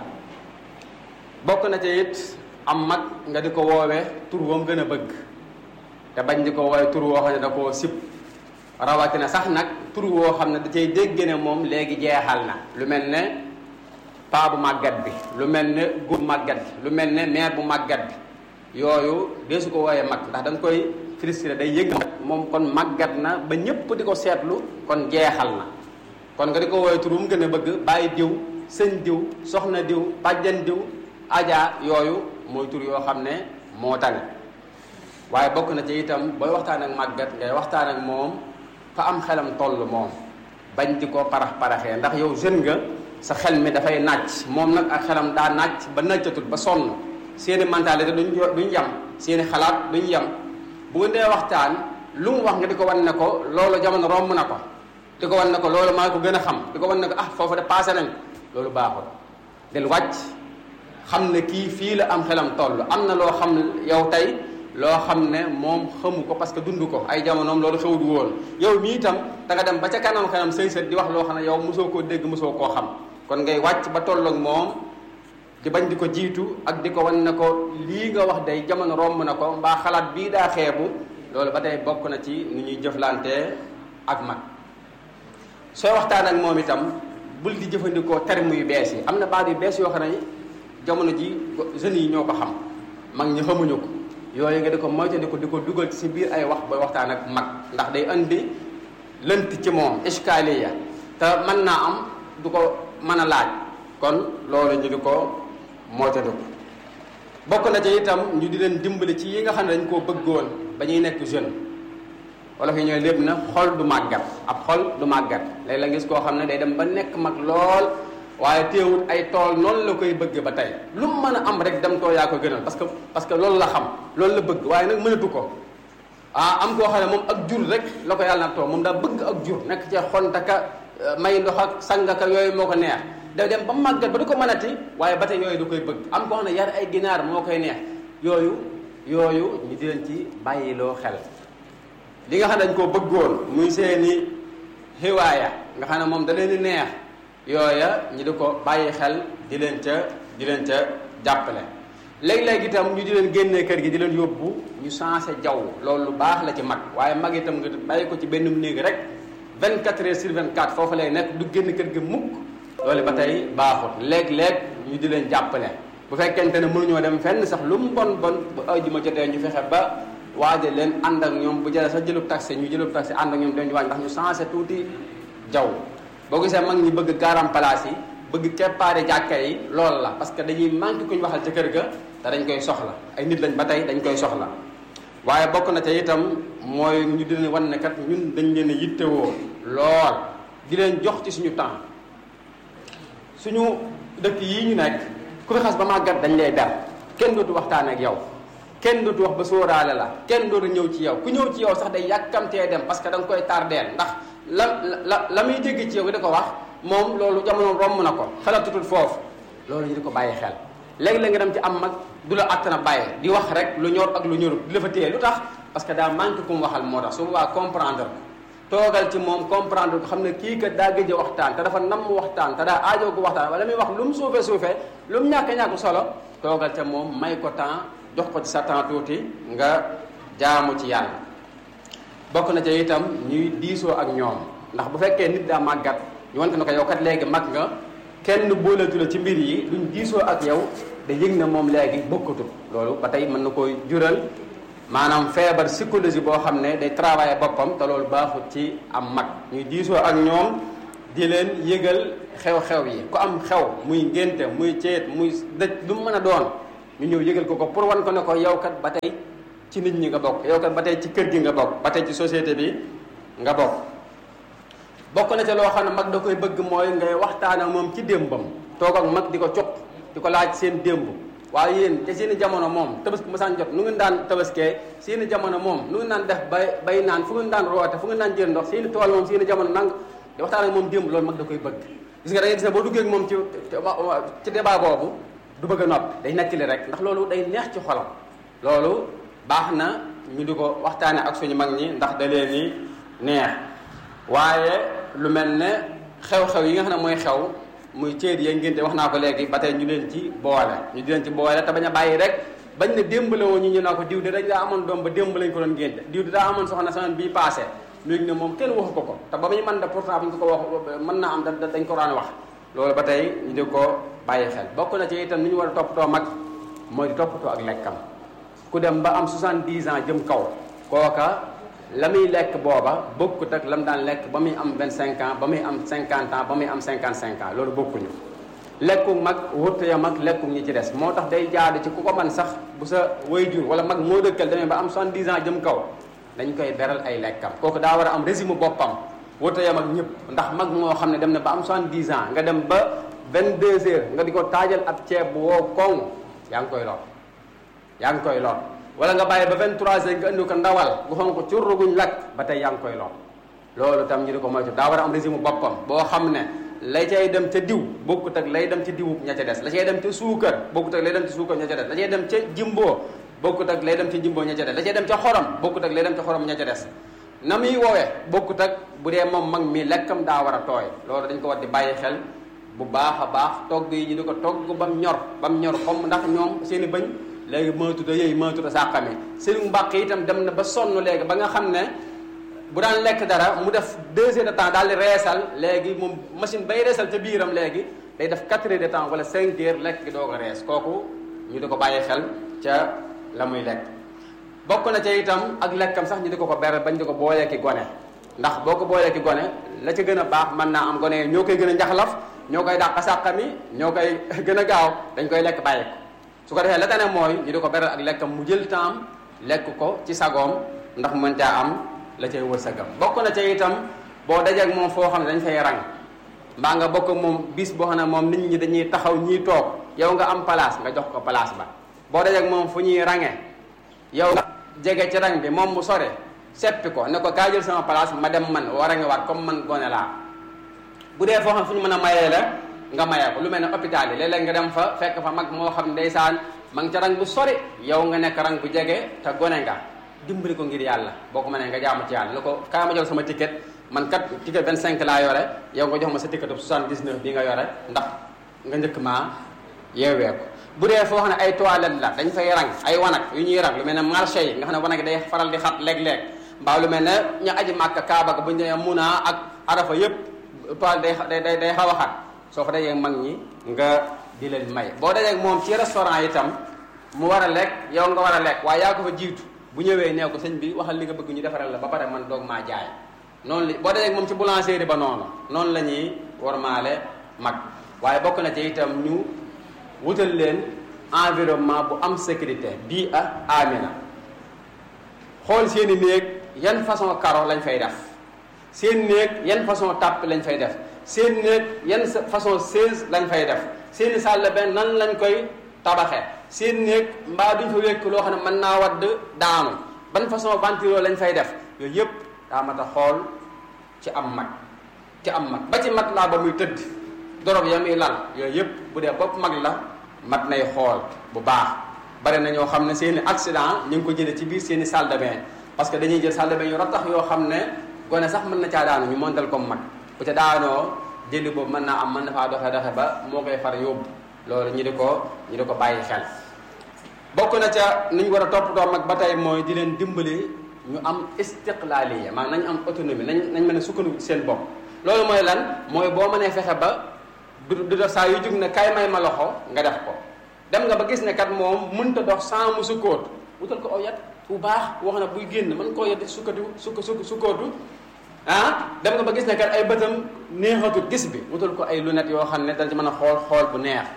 bokk na ci it am mag nga di ko woowee tur woom gën a bëgg te bañ di ko woowee tur woo xam ne da koo sib rawatina sax nag tur woo xam ne da cay dégg ne moom léegi jeexal na lu mel ne paa bu màggat bi lu mel ne góor bu màggat bi lu mel ne mère bu màggat bi yooyu dee su ko wooyee mag ndax da nga koy frustré day yëg moom kon màggat na ba ñépp di ko seetlu kon jeexal na kon nga di ko wooyee tur wu mu gën a bëgg bàyyi diw sëñ diw soxna diw bàjjan diw aja yooyu mooy tur yoo xam ne moo tane waaye bokk na ci itam booy waxtaan ak màggat ngay waxtaan ak moom fa am xelam toll moom bañ di ko parax paraxee ndax yow jeune nga sa xel mi dafay nàcc moom nag ak xelam daa nàcc ba nàccatut ba sonn seeni mentalité duñ duñ yem seeni xalaat duñ yem bu nga dee waxtaan lu mu wax nga di ko wan ne ko loolu jamono romb na ko di ko wan ne ko loolu maa ko gën a xam di ko wan ne ko ah foofu de passé nañ loolu baaxul del wàcc xam ne kii fii la am xelam toll am na loo xam yow tey loo xam ne moom xamu ko parce que dund ko ay jamonoom loolu xewut woon yow mii itam da nga dem ba ca kanam kanam sëy sët di wax loo xam ne yow mosoo koo dégg mosoo koo xam kon ngay wàcc ba tolloog moom di bañ di ko jiitu ak di ko wan ne ko lii nga wax day jamono romb na ko mbaa xalaat bii daa xeebu loolu ba tey bokk na ci nu ñuy jëflantee ak mag sooy waxtaan ak moom itam bul di jëfandikoo terme yu bees yi am na baat yu bees yoo xam ne jamono ji jeunes yi ñoo ko xam mag ñi xamuñu ko yooyu nga di ko moytandiku di ko dugal ci biir ay wax booy waxtaan ak mag ndax day andi lënt ci moom iskaliya te mën naa am du ko mën a laaj kon loolu ñu di ko moytandiku bokk na ci itam ñu di leen dimbali ci yi nga xam ne dañ koo bëggoon ba ñuy nekk jeune wala fi ñooy lépp na xol du màggat ab xol du màggat léegi la gis koo xam ne day dem ba nekk mag lool waaye teewul ay tool noonu la koy bëgg ba tey lu mu mën a am rek dem too yaa ko gënal parce que parce que loolu la xam loolu la bëgg waaye nag mënatu ko ah am koo xam ne moom ak jur rek la ko yàlla na too moom daa bëgg ak jur nekk ci xontaka may ndox ak sangaka yooyu moo ko neex da dem ba màggat ba du ko mënati waaye ba tey yooyu du koy bëgg am koo xam ne yar ay ginaar moo koy neex yooyu yooyu ñu di leen ci bàyyiloo xel li nga xam ne dañ koo bëggoon muy seeni xiwaaya nga xam ne moom da leen di neex yooya ñu di ko bàyyi xel di leen ca di leen ca jàppale léeg-léeg itam ñu di leen génnee kër gi di leen yóbbu ñu changé jaww loolu lu baax la ci mag waaye mag itam nga bàyyi ko ci benn néeg rek 24 heures sur 24 foofu lay nekk du génn kër gi mukk loolu ba tey baaxut léeg-léeg ñu di leen jàppale bu fekkente ne mënuñoo dem fenn sax lu mu bon bon bu ajjuma jotee ñu fexe ba waaje leen ànd ak ñoom bu jëlee sax jëlub taxi ñu jëlub taxi ànd ak ñoom dem ñu wàññi ndax ñu changé tuuti jaww boo gisee mag ñi bëgg garam place yi bëgg keppaari jàkka yi loolu la parce que dañuy manqué kuñ waxal ca kër ga te dañ koy soxla ay nit lañ ba tey dañ koy soxla waaye bokk na ca itam mooy ñu di leen wan ne kat ñun dañ leen a yittewoo lool di leen jox ci suñu temps suñu dëkk yii ñu nekk ku fi xas ba màggat dañ lay ber kenn dootu waxtaan ak yow kenn dootu wax ba sóoraale la kenn dootu ñëw ci yow ku ñëw ci yow sax day yàkkamtee dem parce que da nga koy tardeel ndax la la la muy dégg ci yow di ko wax moom loolu jamono romb na ko xelatutul foofu loolu ñu di ko bàyyi xel léegi-léeg nga dem ci am mag du la àttana bàyyi di wax rek lu ñor ak lu ñorut di la fa téye lu tax parce que daa manqué ku mu waxal moo tax su boobaa comprendre ko toogal ci moom comprendre ko xam ne kii kat daa gëj a waxtaan te dafa namm waxtaan te daa aajoo ko waxtaan wala muy wax lu mu suufee suufee lu mu ñàkk ñàkk solo toogal ca moom may ko temps jox ko ci sa temps tuuti nga jaamu ci yàlla bokk na ca itam ñuy diisoo ak ñoom ndax bu fekkee nit daa màggat ñu wante na ko yow kat léegi mag nga kenn booleetu la ci mbir yi luñ diisoo ak yow da yëg na moom léegi bokkatu loolu ba tey mën na koy jural maanaam feebar psychologie boo xam ne day travailler boppam te loolu baaxut ci am mag ñuy diisoo ak ñoom di leen yëgal xew-xew yi ku am xew muy ngénte muy ceet muy dëj lu mu mën a doon ñu ñëw yëgal ko ko pour wan ko ne ko yow kat ba tey ci nit ñi nga bokk yow kat ba tey ci kër gi nga bokk ba tey ci société bi nga bokk bokk na ca loo xam ne mag da koy bëgg mooy ngay waxtaan ak moom ci démbam toog ak mag di ko cop di ko laaj seen démb waaye yéen te seeni jamono moom tabaski masaan jot nu ngeen daan tabaskee seeni jamono moom nu ngeen daan def bay bay naan fu ngeen daan roote fu ngeen daan jël ndox seeni tool moom seeni jamono nang di waxtaan ak moom démb loolu mag da koy bëgg gis nga da ngay gis ne boo duggee ak moom ci ci débat boobu du bëgg a noppi day nettali rek ndax loolu day neex ci xolam loolu baax na ñu di ko waxtaane ak suñu mag ñi ndax da leen ni neex waaye lu mel ne xew-xew yi nga xam ne mooy xew muy céet yee ngénte wax naa ko léegi ba tey ñu leen ci boole ñu di leen ci boole te bañ a bàyyi rek bañ ne démb la woon ñu ñu naa ko diw de dañ daa amoon doom ba démb lañ ko doon ngénte diw de daa amoon soxna semaine bii passé léegi ne moom kenn waxu ko ko te ba muy mën da pourtant bu ñu ko ko wax mën naa am da dañ ko daan wax loolu ba tey ñu di ko bàyyi xel bokk na ci itam ni ñu war a toppatoo mag mooy di toppatoo ak lekkam ku dem ba am 70 ans jëm kaw kooka la muy lekk booba bokkut ak la mu daan lekk ba muy am 25 ans ba muy am 50 ans ba muy am 55 ans loolu bokkuñu lekku mag wërta ya mag lekku ñi ci des moo tax day jaadu ci ku ko man sax bu sa waajur wala mag moo dëkkal demee ba am 70 ans jëm kaw dañ koy beral ay lekkam kooku daa war a am régime boppam wërta ya mag ñëpp ndax mag moo xam ne dem na ba am 70 ans nga dem ba 22 heures nga di ko taajal ab ceeb bu woo koŋ yaa ngi koy lor yaa ngi koy lor wala nga bàyyi ba 23 heures nga indi ko ndawal gu xonk curru guñ lakk ba tey yaa ngi koy lor loolu tam ñu di ko moytu daa war a am régime boppam boo xam ne lay cay dem ca diw bokkut ak lay dem ca diwu ña ca des la cay dem ca suukar bokkut ak lay dem ca suukar ña ca des la cay dem ca jimboo bokkut ak lay dem ca jimboo ña ca des la cay dem ca xorom bokkut ak lay dem ca xorom ña ca des na muy woowee bokkut ak bu dee moom mag mi lekkam daa war a tooy loolu dañ ko war di bàyyi xel bu baax a baax togg yi ñu di ko togg ba mu ñor ba mu ñor comme ndax ñoom seen i bëñ léegi mënatuta yooyu mënatuta sàqami seen mbàq itam dem na ba sonn léegi ba nga xam ne bu daan lekk dara mu def deux heures de temps daal di reesal léegi moom machine bay reesal ca biiram léegi day def quatre heures de temps wala cinq heures lekk gi doo ko rees kooku ñu di ko bàyyi xel ca la muy lekk bokk na ca itam ak lekkam sax ñu di ko ko beral bañ di ko boolee ki gone ndax boo ko boolee ki gone la ca gën a baax mën naa am gone yi ñoo koy gën a njaxlaf ñoo koy dàq sàqami ñoo koy gën a gaaw dañ koy lekk bàyyi ko su ko defee la tane mooy ñu di ko beral ak lekkam mu jël temps lekk ko ci sagoom ndax mën caa am la cay wërsëgam bokk na ca itam boo dajeek moom foo xam ne dañ fay rang mbaa nga bokk moom bis boo xam ne moom nit ñi dañuy taxaw ñiy toog yow nga am place nga jox ko place ba boo dajeek moom fu ñuy range yow nga jege ci rang bi moom mu sore seppi ko ne ko kaa jël sama place ma dem man war a ngi waat comme man gone laa bu dee foo xam fu ñu mën a mayee la nga mayee ko lu mel ne hôpital yi léeg-léeg nga dem fa fekk fa mag moo xam ndeysaan ma ngi ca rang bu sori yow nga nekk rang bu jege te gone nga dimbali ko ngir yàlla boo ko mënee nga jaamu ci yàlla ne ko kaa ma jox sama ticket man kat ticket 25 laa yore yow nga jox ma sa ticket 79 bi nga yore ndax nga njëkk maa yeewee ko bu dee foo xam ne ay toilette la dañ fay rang ay wanag yu ñuy rang lu mel ne marché yi nga xam ne wanag yi day faral di xat léeg-léeg mbaa lu mel ne ñu aji màkk kaaba ga bu ñu nee munaa ak arafa yëpp toilette day day day xaw a xat soo fa dajee mag ñi nga di leen may boo dajee moom ci restaurant itam mu war a lekk yow nga war a lekk waaye yaa ko fa jiitu bu ñëwee nee ko sëñ bi waxal li nga bëgg ñu defaral la ba pare man doog maa jaay noonu li boo dajee moom ci boulangerie ba noonu noonu la ñuy warmaale mag waaye bokk na ci itam ñu wutal leen environnement bu am sécurité bii a amina xool seen i néeg yan façon karo lañ fay def seen néeg yan façon tàpp lañ fay def seen néeg yan façon chaise lañ fay def seen i salle benn nan lañ koy tabaxee seen néeg mbaa duñ fa wékk loo xam ne mën naa wadd daanu ban façon ventilo lañ fay def yooyu yëpp daa mat a xool ci am mag ci am mag ba ci mat laa ba muy tëdd dorob ya muy lal yooyu yëpp bu dee bopp mag la mat nay xool bu baax bari na ñoo xam ne seen i accident ñu ngi ko jëlee ci biir seen i salle de bain parce que dañuy jël salle de bain yu rattax yoo xam ne gone sax mën na caa daanu ñu montal comme mag bu ca daanoo jëli boobu mën naa am mën na faa doxe doxe ba moo koy far yóbbu loolu ñu di ko ñu di ko bàyyi xel bokk na ca ni ñu war a toppatoo mag ba tey mooy di leen dimbali ñu am istiqlaaliya maanaam nañ am autonomie nañ nañ mën a sukkandiku ci seen bopp loolu mooy lan mooy boo mënee fexe ba du du def saa yu jug ne kay may ma loxo nga def ko dem nga ba gis ne kat moom mënta dox sans mu sukkóot wutal ko aw yat bu baax wax na buy génn mën koo yet sukkatu sukk sukk sukkóotu ah dem nga ba gis ne kat ay bëtam neexatul gis bi wutal ko ay lunettes yoo xam ne dal ci mën a xool xool bu neex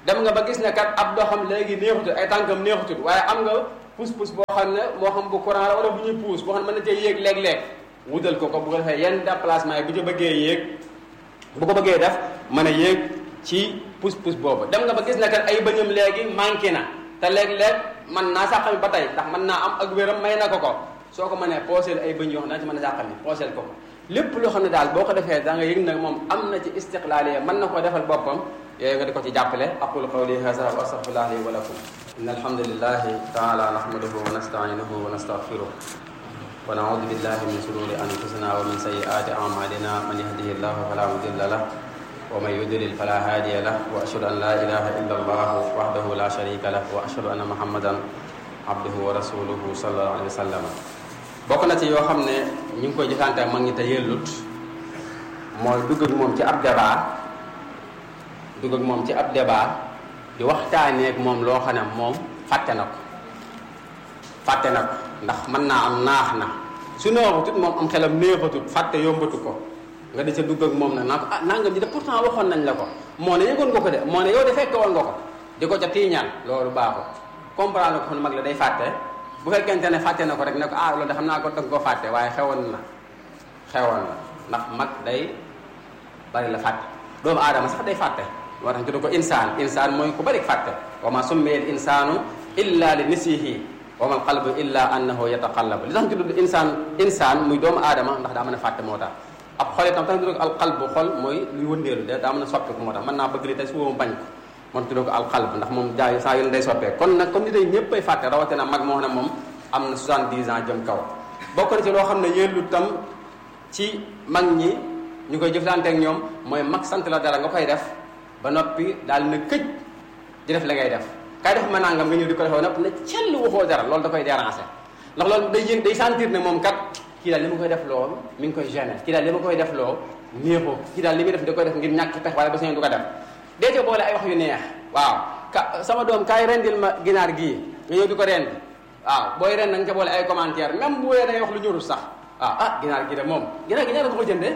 dem nga ba gis ne kat ab doxam léegi neexutut ay tànkam neexutut waaye am nga pousse-pousse boo xam ne moo xam bu courant la wala bu ñuy pousse boo xam ne mën na cee yéeg léeg-léeg wutal ko ko bu ko defee yenn déplacement yi bu ci bëggee yéeg bu ko bëggee def mën a yéeg ci pousse-pousse boobu dem nga ba gis ne kat ay bëñam léegi manqué na te léeg-léeg mën naa sàqami ba tey ndax mën naa am ak wéram may na ko ko soo ko mënee pooseel ay bëñ yoo xam ne ci mën a sàqami pooseel ko ko lépp loo xam ne daal boo ko defee da nga yëg nag moom am na ci istiqlaaliya mën na koo defal boppam yooyu nga di ko ci jàppale aqulu qawli hadha wa astaghfirullah li wa lakum inna alhamdulillahi taala nahmaduhu wa nasta'inuhu wa nastaghfiruh wa na'udhu billahi min shururi anfusina wa min sayyiati a'malina man yahdihillahu fala mudilla lahu wa man yudlil fala hadiya lahu wa ashhadu an la ilaha illa allah wahdahu la sharika lahu wa ashhadu anna muhammadan abduhu wa rasuluhu sallallahu alayhi wa sallam bokk na ci yoo xam ne ñu ngi koy jëfante mag ñi te yellut mooy dugg ak moom ci ab débat dugg ak moom ci ab débat di waxtaanee ak moom loo xam ne moom fàtte na ko fàtte na ko ndax mën naa am naax na su neexatut moom am xelam neexatut fàtte yombatu ko nga di ca dugg ak moom nag naa ko ah nangam ji de pourtant waxoon nañ la ko moo ne yëgoon nga ko de moo ne yow de fekke woon nga ko di ko ca tiiñaan loolu baaxul comprendre ko xam ne mag la day fàtte bu fekkente ne fàtte na ko rek ne ko ah loolu de xam naa ko danga koo fàtte waaye xewoon na xewoon na ndax mag day bari la fàtte doomu aadama sax day fàtte moo tax tudd ko insaan insaan mooy ku bari fàtte wa ma summiya al insaanu illa li nisihi wa ma al qalbu illa annahu yataqallabu li tax ñu tudd insaan insaan muy doomu aadama ndax daa mën a fàtte moo tax ab xol itam tax ñu tudd ko al qalbu xol mooy luy wëndeelu de daa mën a soppiku moo tax mën naa bëgg li tey suba mu bañ ko moom tudd ko al qalb ndax moom jaay saa yoon day soppee kon nag comme ni day ñëpp ay fàtte rawatina mag moo xam ne moom am na 70 ans jëm kaw bokk na ci loo xam ne yellu tam ci mag ñi ñu koy jëflante ak ñoom mooy mag sant la dara nga koy def ba noppi daal na këj di def la ngay def kay def ma nangam nga ñëw di ko defee nopp ne cell waxoo dara loolu da koy déranger ndax loolu day yëg day sentir ne moom kat kii daal li ma koy def loolu mi ngi koy gêner kii daal li ma koy def loo néexoo kii daal li muy def da koy def ngir ñàkk pex waaye ba sañoon du ko def dee ca boole ay wax yu neex waaw ka sama doom kaay rendil ma ginaar gii nga ñëw di ko rendi waaw booy ren nanga ca boole ay commentaire même bu wee day wax lu ñorul sax waaw ah ginaar gi de moom ginaar gi ñaata nga ko jëndee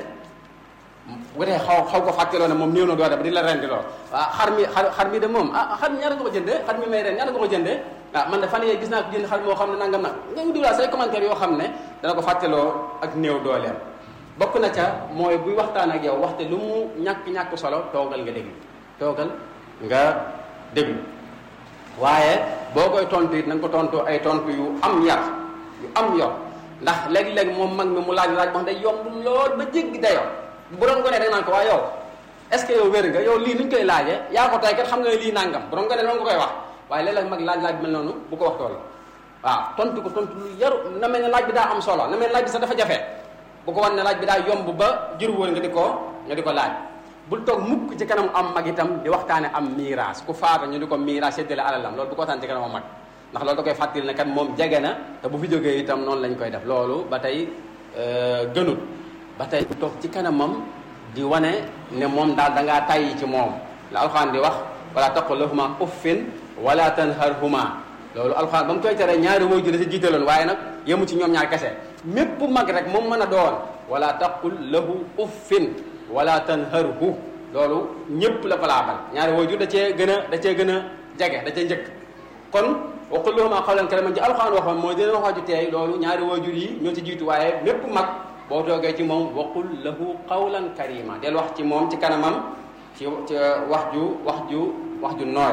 bu dee xaw xaw ko fàtteloo ne moom néew na doole ba di la rendi lool waaw xar mi xar xar mi de moom ah xar mi ñaata nga ko jëndee xar mi may ren ñaata nga ko jëndee ah man de fan yee gis naa ko jënd xar moo xam ne nangam nag nga ngi dugalaa say commentaire yoo xam ne dana ko fàtteloo ak néew dooleem bokk na ca mooy buy waxtaan ak yow waxte lu mu ñàkk-ñàkk solo toogal nga déglu toogal nga déglu waaye boo koy tontu it na nga ko tontu ay tontu yu am yar yu am yor ndax léeg-léeg moom mag mi mu laaj laaj boo xam ne day yomb lool ba jéggi dayoo bu doon gone rek naan ko waa yow est ce que yow wér nga yow lii nuñ koy laajee yaa ko tey kat xam nga lii nangam bu doon gone noonu nga koy wax waaye léeg-léeg mag laaj laaj bi mel noonu bu ko wax tool waaw tontu ko tontu lu yaru na mel ne laaj bi daa am solo na mel ne laaj bi sax dafa jafe bu ko wan ne laaj bi daa yomb ba jur woon nga di ko nga di ko laaj bul toog mukk ci kanam am mag itam di waxtaane am miiraas ku faata ñu di ko miiraas séddale alalam loolu bu ko waxtaan ci kanam am mag ndax loolu da koy fàttali ne kat moom jege na te bu fi jógee itam noonu lañ koy def loolu ba tey gënut ba tey toog ci kanamam di wane ne moom daal da ngaa tàyyi ci moom la alxuraan di wax wala taqul lahuma uffin wala tanharhuma loolu alxuraan ba mu koy tere ñaari way ju la si jiitaloon waaye nag yemu ci ñoom ñaar kese mépp mag rek moom mën a doon wala taqul lahu uffin wala tanharhu loolu ñëpp la valable ñaari way ju da cee gën a da cee gën a jege da cee njëkk kon waqul lahuma qawlan kariman ci alxuraan waxoon mooy dina wax ju teey loolu ñaari waajur yi ñoo ci jiitu waaye mépp mag boo toogee ci moom waqul lahu qawlan karima del wax ci moom ci kanamam ci ci wax ju wax ju wax ju nooy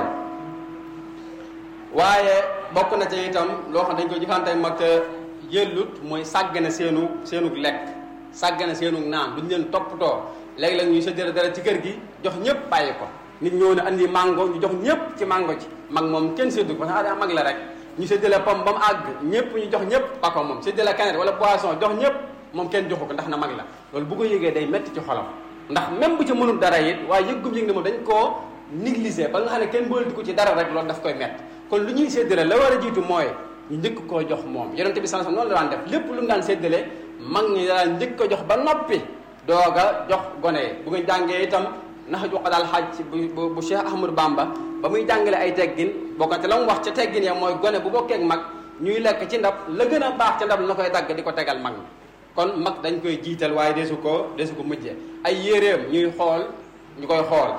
waaye bokk na ci itam loo xam dañ koy jëfante mag te yëllut mooy sàggane seenu seenug lekk sàggane seenug naan duñ leen toppatoo léeg-léeg ñuy séddale dara ci kër gi jox ñëpp bàyyi ko nit ñëw ne andi mango ñu jox ñëpp ci mango ci mag moom kenn séddu ko parce que mag la rek ñu séddale pom ba mu àgg ñëpp ñu jox ñëpp pako moom séddale canette wala boisson jox ñëpp moom kenn joxu ko ndax na mag la loolu bu ko yëgee day metti ci xolam ndax même bu ci mënul dara it waaye yëggum yëg ne moom dañ koo négliger ba nga xam ne kenn boolati ko ci dara rek loolu daf koy metti kon lu ñuy séddale la war a jiitu mooy ñu njëkk koo jox moom yonente bi sallallahu alayhi wasallam noonu la daan def lépp lu mu daan séddale mag ñi daan njëkk ko jox ba noppi doog a jox gone yi bu nga jàngee itam nax ju ko daal xaaj bu bu Cheikh Ahmadou Bamba ba muy jàngale ay teggin bokkante la mu wax ca teggin ya mooy gone bu bokkee ak mag ñuy lekk ci ndab la gën a baax ca ndab la koy dagg di ko tegal mag mi kon mag dañ koy jiital waaye desu ko desu ko mujjee ay yéreem ñuy xool ñu koy xool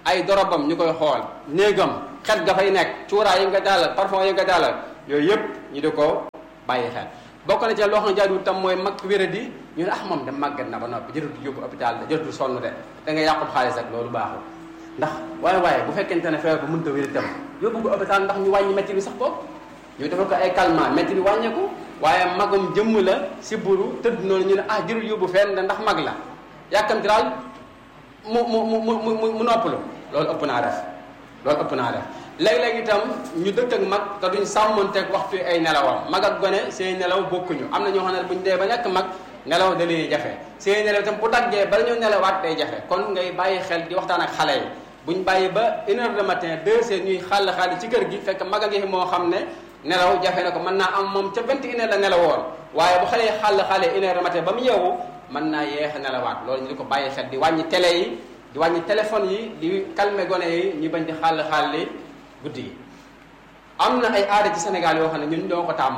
ay dorobam ñu koy xool néegam xet ga fay nekk cuuraay yi nga daalal parfum yi nga daalal yooyu yëpp ñu di ko bàyyi xel bokk na ci loo xam ne jaaduwul tam mooy mag wéradi ñu ne ah moom de màggat na ba noppi jërëtul yóbbu hôpital de jërëtul sonn de da nga yàqub xaalis ak loolu baaxul ndax waaye waaye bu fekkente ne feebar bu mënta wér itam yóbbu ko hôpital ndax ñu wàññi métti bi sax boobu ñu defal ko ay calmant métti bi wàññeeku waaye magum jëmm la si buru tëdd noonu ñu ne ah jërul yóbbu fenn ndax mag la yàkkamti daal mu mu mu mu mu mu noppalu loolu ëpp naa def loolu ëpp naa def léeg-léeg itam ñu dëkk ak mag te duñ sàmmonteeg waxtu ay nelawam mag ak gone seen nelaw bokkuñu am na ñoo xam ne buñ dee ba nekk mag nelaw da leen jafe seen nelaw itam bu daggee bala ñu nelawaat day jafe kon ngay bàyyi xel di waxtaan ak xale yi buñ bàyyi ba une heure de matin deux heures ñuy xàll xàll ci kër gi fekk mag a ngi moo xam ne nelaw jafe na ko mën naa am moom ca vingt et une heure la nelawoon waaye bu xale yi xàll xàlle une heure de matin ba mu yeewu mën naa yeex a nelawaat loolu ñu di ko bàyyi xel di wàññi télé yi di wàññi téléphone yi di calmer gone yi ñu bañ di xàll xàlli guddi gi am na ay aada ci Sénégal yoo xam ne ñun ñoo ko tàmm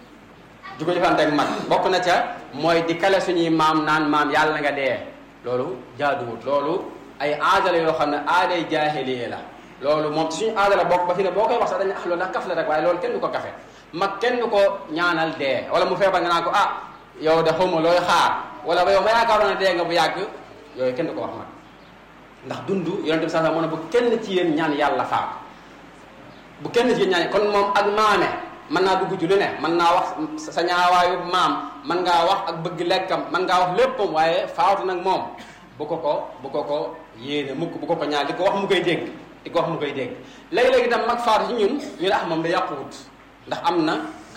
di ko jëfante ak mag bokk na ca mooy di kale suñuy maam naan maam yàlla nga dee loolu jaaduwut loolu ay aada la yoo xam ne aaday jaahiliya la loolu moom ci suñu aada la bokk ba fi ne boo koy wax sax dañu ah loolu ndax kaf la rek waaye loolu kenn du ko kafe mag kenn du ko ñaanal dee wala mu feebar nga naan ko ah yow de xawma looy xaar wala ba yow ma yaakaaroon ne dee nga bu yàgg yooyu kenn du ko wax mag ndax dund yonente bi sax mu ne bu kenn ci yéen ñaan yàlla faatu bu kenn ci ñaan kon moom ak maame mën naa dugg ci lu ne mën naa wax sa ñaawaayu maam mën ngaa wax ak bëgg lekkam mën ngaa wax léppam waaye faatu nag moom bu ko ko bu ko ko yéene mukk bu ko ko ñaan di ko wax mu koy dégg di ko wax mu koy dégg léegi-léegi itam mag faatu ci ñun ñu ne ah moom da yàquwut ndax am na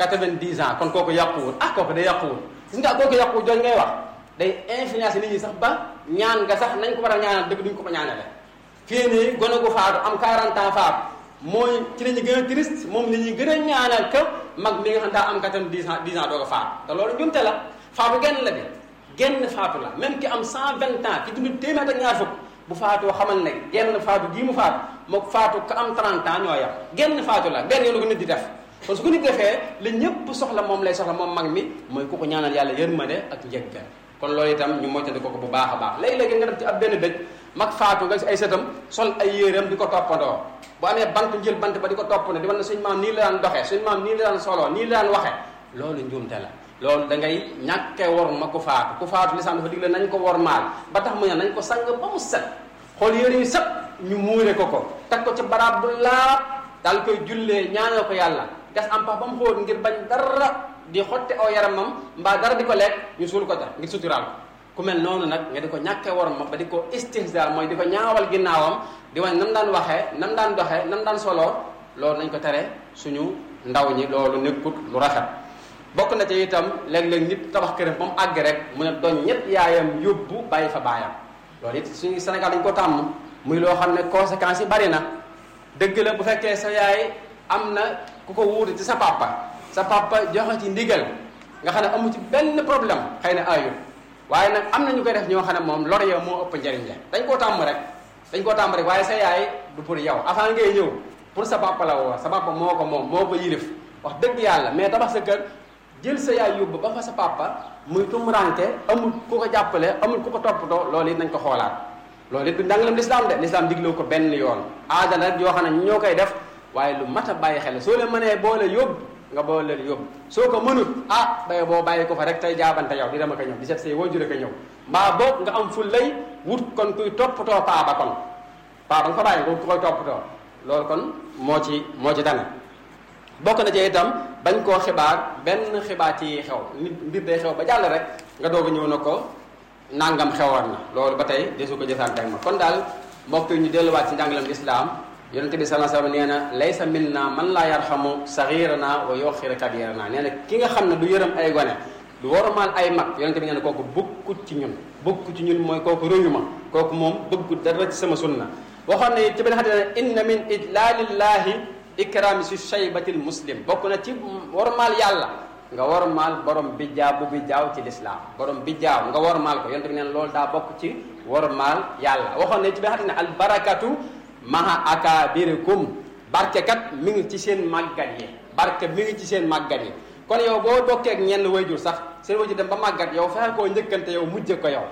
90 ans kon kooku yàquwut ah kooku da yàquwut gis nga kooku yàquwut jooju ngay wax day influence nit ñi sax ba ñaan nga sax nañ ko war a ñaanal dëgg duñ ko ko ñaanale fii nii gone gu faatu am 40 ans faatu mooy ci la ñu gën a triste moom la ñuy gën a ñaanal que mag mi nga xam daa am katam 10 ans 10 ans doo ko faatu te loolu njumte la faatu genn la bi genn faatu la même ki am 120 ans ki dund téeméer ak ñaar fukk bu faatoo xamal ne genn faatu gii mu faatu mook faatu ka am 30 ans ñoo yam genn faatu la benn yoonu ko nit di def kon su ko nit defee la ñëpp soxla moom lay soxla moom mag mi mooy ku ko ñaanal yàlla yërmande ak njëggal kon loolu itam ñu moytandi ko ko bu baax a baax léegi-léegi nga def ci ab benn dëj mag faatu nga si ay sëtam sol ay yéeram di ko toppandoo bu amee bant njël bant ba di ko topp ne di wan ne suñ maam nii la daan doxee suñ maam nii la daan soloo nii la daan waxe loolu njuumte la loolu da ngay ñàkke wor ma ku faatu ku faatu lislaam dafa digle nañ ko wor maal ba tax mu ne nañ ko sang ba mu set xool yére yu set ñu muure ko ko teg ko ci baraab bu laab daal koy jullee ñaanal ko yàlla gas am pax ba mu xóot ngir bañ dara di xotte aw yaramam mbaa dara di ko lekk ñu suul ko ca ngir suturaal ku mel noonu nag nga di ko ñàkkee waram ma ba di ko istihza mooy di ko ñaawal ginnaawam di wane nam daan waxee nam daan doxee nam daan soloo loolu nañ ko tere suñu ndaw ñi loolu nekkut lu rafet bokk na ci itam léeg-léeg nit tabax këram ba mu àgg rek mu ne doon ñett yaayam yóbbu bàyyi fa baayam loolu it suñu Sénégal dañ ko tàmm muy loo xam ne conséquences yi bari na dëgg la bu fekkee sa yaay am na ku ko wuute ci sa papa sa papa joxe ci ndigal nga xam ne amu ci benn problème xëy na ayul waaye nag am na ñu koy def ñoo xam ne moom lor yow moo ëpp njariñ la dañ koo tàmm rek dañ koo tàmm rek waaye sa yaay du pour yow avant ngay ñëw pour sa papa la woo sa papa moo ko moom moo ko yilif wax dëgg yàlla mais tabax sa kër jël sa yaay yóbbu ba fa sa papa muy tumuranke amul ku ko jàppale amul ku ko toppatoo loolu it nañ ko xoolaat loolu it du njàngaleem lislaam de lislaam digloo ko benn yoon aada rek yoo xam ne ñoo koy def waaye lu mat a bàyyi xel soo leen mënee boole yóbbu nga boole leen yóbbu soo ko mënut ah bay boo bàyyi ko fa rek tey jaabante yow di dama ko ñëw di seet say waajur ko ñëw mbaa boog nga am fu lay wut kon kuy toppatoo paa ba kon paa ba nga fa bàyyi ko ku koy toppatoo loolu kon moo ci moo ci tane bokk na ci itam bañ koo xibaar benn xibaar ci xew nit mbir day xew ba jàll rek nga doog a ñëw na ko nangam xewoon na loolu ba tey desu ko jëfaan teg ma kon daal mbokk yi ñu delluwaat ci njàngaleem lislaam yonente bi sallallahu alayhi wasallam nee na laysa minna man laa yarxamu saxirana wa yoxira kabirana nee na ki nga xam ne du yërëm ay gone du warmaal ay mag yonente bi nee na kooku bokkut ci ñun bokkut ci ñun mooy kooku rëyu ma kooku moom bëggut dara ci sama sunna waxoon ne ci benn xadis ne inna min idlalillahi ikrami si shaybatil muslim bokk na ci warmaal yàlla nga warmaal borom bijjaaw bu bijjaaw ci lislaam borom bijjaaw nga warmaal ko yonente bi nee na loolu daa bokk ci warmaal yàlla waxoon ne ci benn xadis ne albarakatu maha akabirikum barke kat mi ngi ci seen màggat yi barke mi ngi ci seen màggat yi kon yow boo bokkee ak ñenn wayjur sax seen wayjur dem ba màggat yow fexe koo njëkkante yow mujje ko yow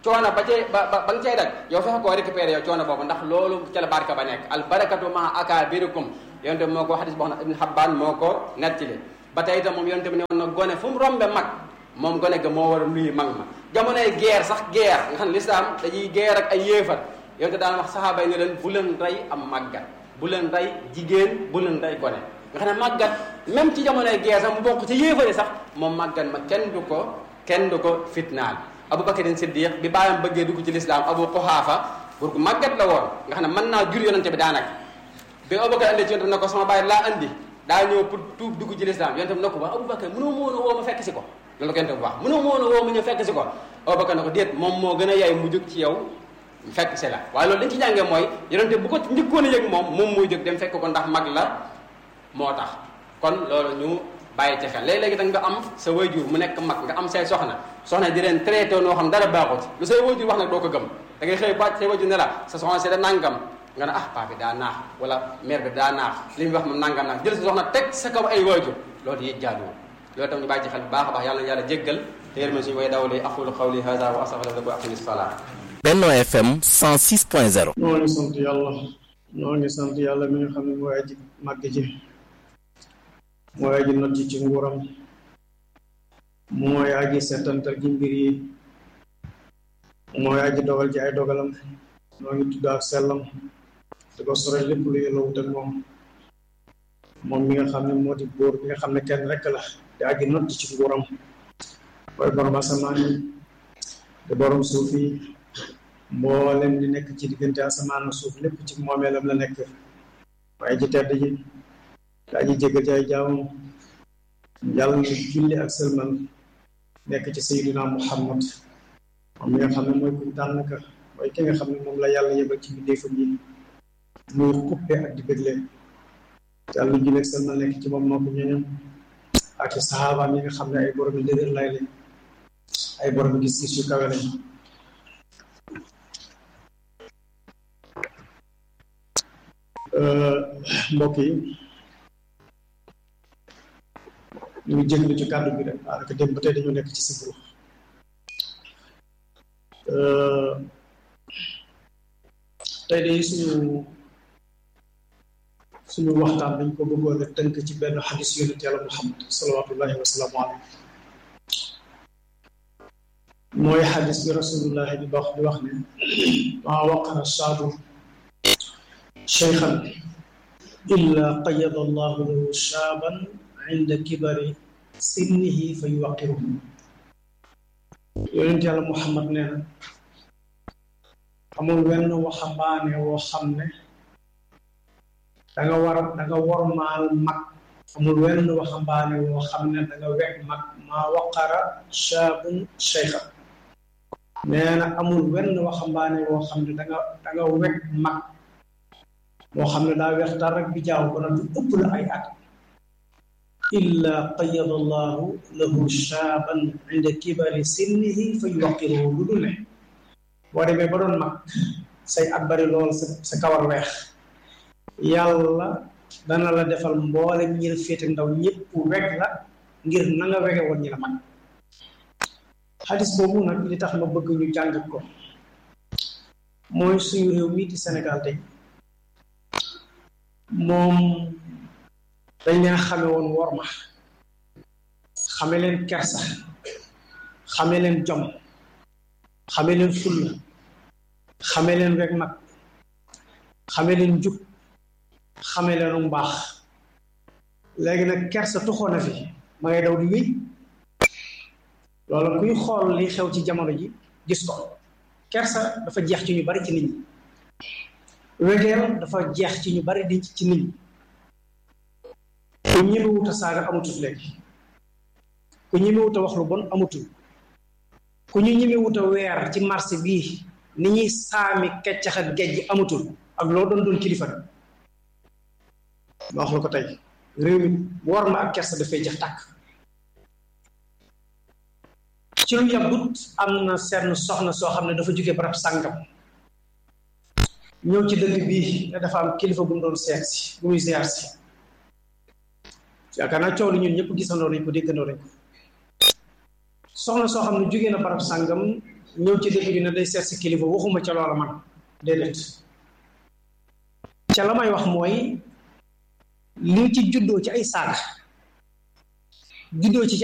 coono ba cee ba ba nga cay daj yow fexe koo récupéré yow coono boobu ndax loolu ca la barka ba nekk al barakatu ma akabirikum yonte bi moo ko xadis boo xam ne ibn Habbaan moo ko nettali ba tey itam moom yonte bi ne woon na gone fu mu rombe mag moom gone ga moo war a nuyu mag ma jamonoy guerre sax guerre nga xam ne lislaam dañuy guerre ak ay yéefar yonte daan wax saxaaba yi ne leen bu leen rey am màggat bu leen rey jigéen bu leen rey gone nga xam ne màggat même ci jamonoy guerre sax mu bokk ci yéefari sax moom màggat ma kenn du ko kenn du ko fitnaal Abubakar Siddiq bi bàyyam bëggee dugg ci lislaam Abu Quhaafa pour que màggat la woon nga xam ne mën naa jur yonente bi daanaka bi Abubakar andi ci yonente bi ne ko sama bàyyi laa andi daa ñëw pour tuub dugg ci lislaam yonente bi ne ko wax Abubakar mënoo ma woon a woo ma fekk si ko loolu ko yonente bi wax mënoo ma woon a woo ma ñëw fekk si ko Abubakar ne ko déet moom moo gën a yaay mu jóg ci yow fekk si la waaye loolu dañ ci jàngee mooy yonente bu ko njëkkoon a yëg moom moom muy jóg dem fekk ko ndax mag la moo tax kon loolu ñu bàyyi ci xel léeg-léegi da nga am sa wayjur mu nekk mag nga am say soxna soxna di leen traité noo xam dara baaxut lu say wayjur wax nag doo ko gëm da ngay xëy bàcc say wayjur ne la sa soxna si da nangam nga ne ah paa bi daa naax wala mère bi daa naax li muy wax moom nangam naax jël sa soxna teg sa kaw ay wayjur loolu yi jaaduwul loolu tam ñu bàyyi ci xel bu baax a baax yàlla na yàlla jéggal te yërmande suñu way dawli aqulu qawli hada wa astaghfirullaha lakum wa aqimis salat Benno FM 106.0 ñoo ngi sant yàlla ñoo ngi sant yàlla mi nga xam ne mooy aji màgg ji mooy aji not ji ci nguuram mooy aji setantal ji mbir yi mooy aji dogal ci ay dogalam ñoo ngi tudd ak sellam di ko sore lépp lu yàlla wut ak moom moom mi nga xam ne moo di góor mi nga xam ne kenn rekk la di aji not ji ci nguuram mooy borom asamaan yi di borom suuf yi mboolem di nekk ci diggante asamaan suuf lépp ci moomeelam la nekk waaye ji tedd ji daa ji jégal ci ay jaamam yàlla na julli ak sëlmal nekk ci sayyidina muhammad moom mi nga xam ne mooy kuñ tànn ka mooy ki nga xam ne moom la yàlla yebal ci bindéefam yi muy xuppe ak di bégle yàlla na julli ak sëlmal nekk ci moom moo ko ñooñam ak ci saxaabaam yi nga xam ne ay borom yi dëgër lay lañ ay borom gis-gis yu kawe lañ mbokk yi ñu ngi jéglu ci kàddu bi rek daanaka dem ba tey dañoo nekk ci sibru tey de suñu suñu waxtaan dañ ko bëggoon a tënk ci benn xadis yonent yàlla muhammad salawatullahi wasalaamu alayhi mooy xadis bi rasulullahi di wax di wax ne maa waqara saadu cheykhan illa qayada allahu lahu shaaban inda kibari sinnihi fa yuwaqiruhu yonent yàlla muhammad nee na amul wenn waxambaane woo xam ne danga war danga wormaal mag amul wenn waxambaane woo xam ne danga wekk mag maa waqara shaabun cheykhan nee na amul wenn waxambaane woo xam ne danga danga wekk mag moo xam ne daa weex tar rek bi jaaw ko na du ëpp la ay at illa qayada allahu lahu shaaban inda kibari sinnihi fa yuwaqiruhu lu dul ne boo demee ba doon mag say at bari lool sa sa kawar weex yàlla dana la defal mboolem ñi la féete ndaw ñëpp weg la ngir na nga wege woon ñi la mag xadis boobu nag li tax ma bëgg ñu jàng ko mooy suñu réew mii di Sénégal tey moom dañ leen xame woon worma xame leen kersa xame leen jom xame leen fulla xame leen rek mag xame leen jub xame leenu mbaax léegi nag kersa tuxoon na fi ma ngay daw di wéy loolu kuy xool li xew ci jamono ji gis ko kersa dafa jeex ci ñu bari ci nit ñi wegeel dafa jeex ci ñu bari di ci nit ñi ku ñemewut a saaga amatul léegi ku ñemewut a wax lu bon amatul ku ñu ñemewut a weer ci marché bii ni ñuy saami keccax ak gejj amatul ak loo doon doon kilifa ma wax la ko tey réew mi war ma ak kersa dafay jeex tàkk ci lu yàggut am na seen soxna soo xam ne dafa jóge barab sàngam ñëw ci dëkk bii ne dafa am kilifa bu mu doon seet si bu muy ziar si yaakaar naa coow li ñun ñëpp gisandoo nañ ko déggandoo nañ ko soxna soo xam ne jógee na barab sàngam ñëw ci dëkk bi ne day seet si kilifa waxuma ca loola man déedéet ca la may wax mooy li ci juddoo ci ay saaga juddoo ci ci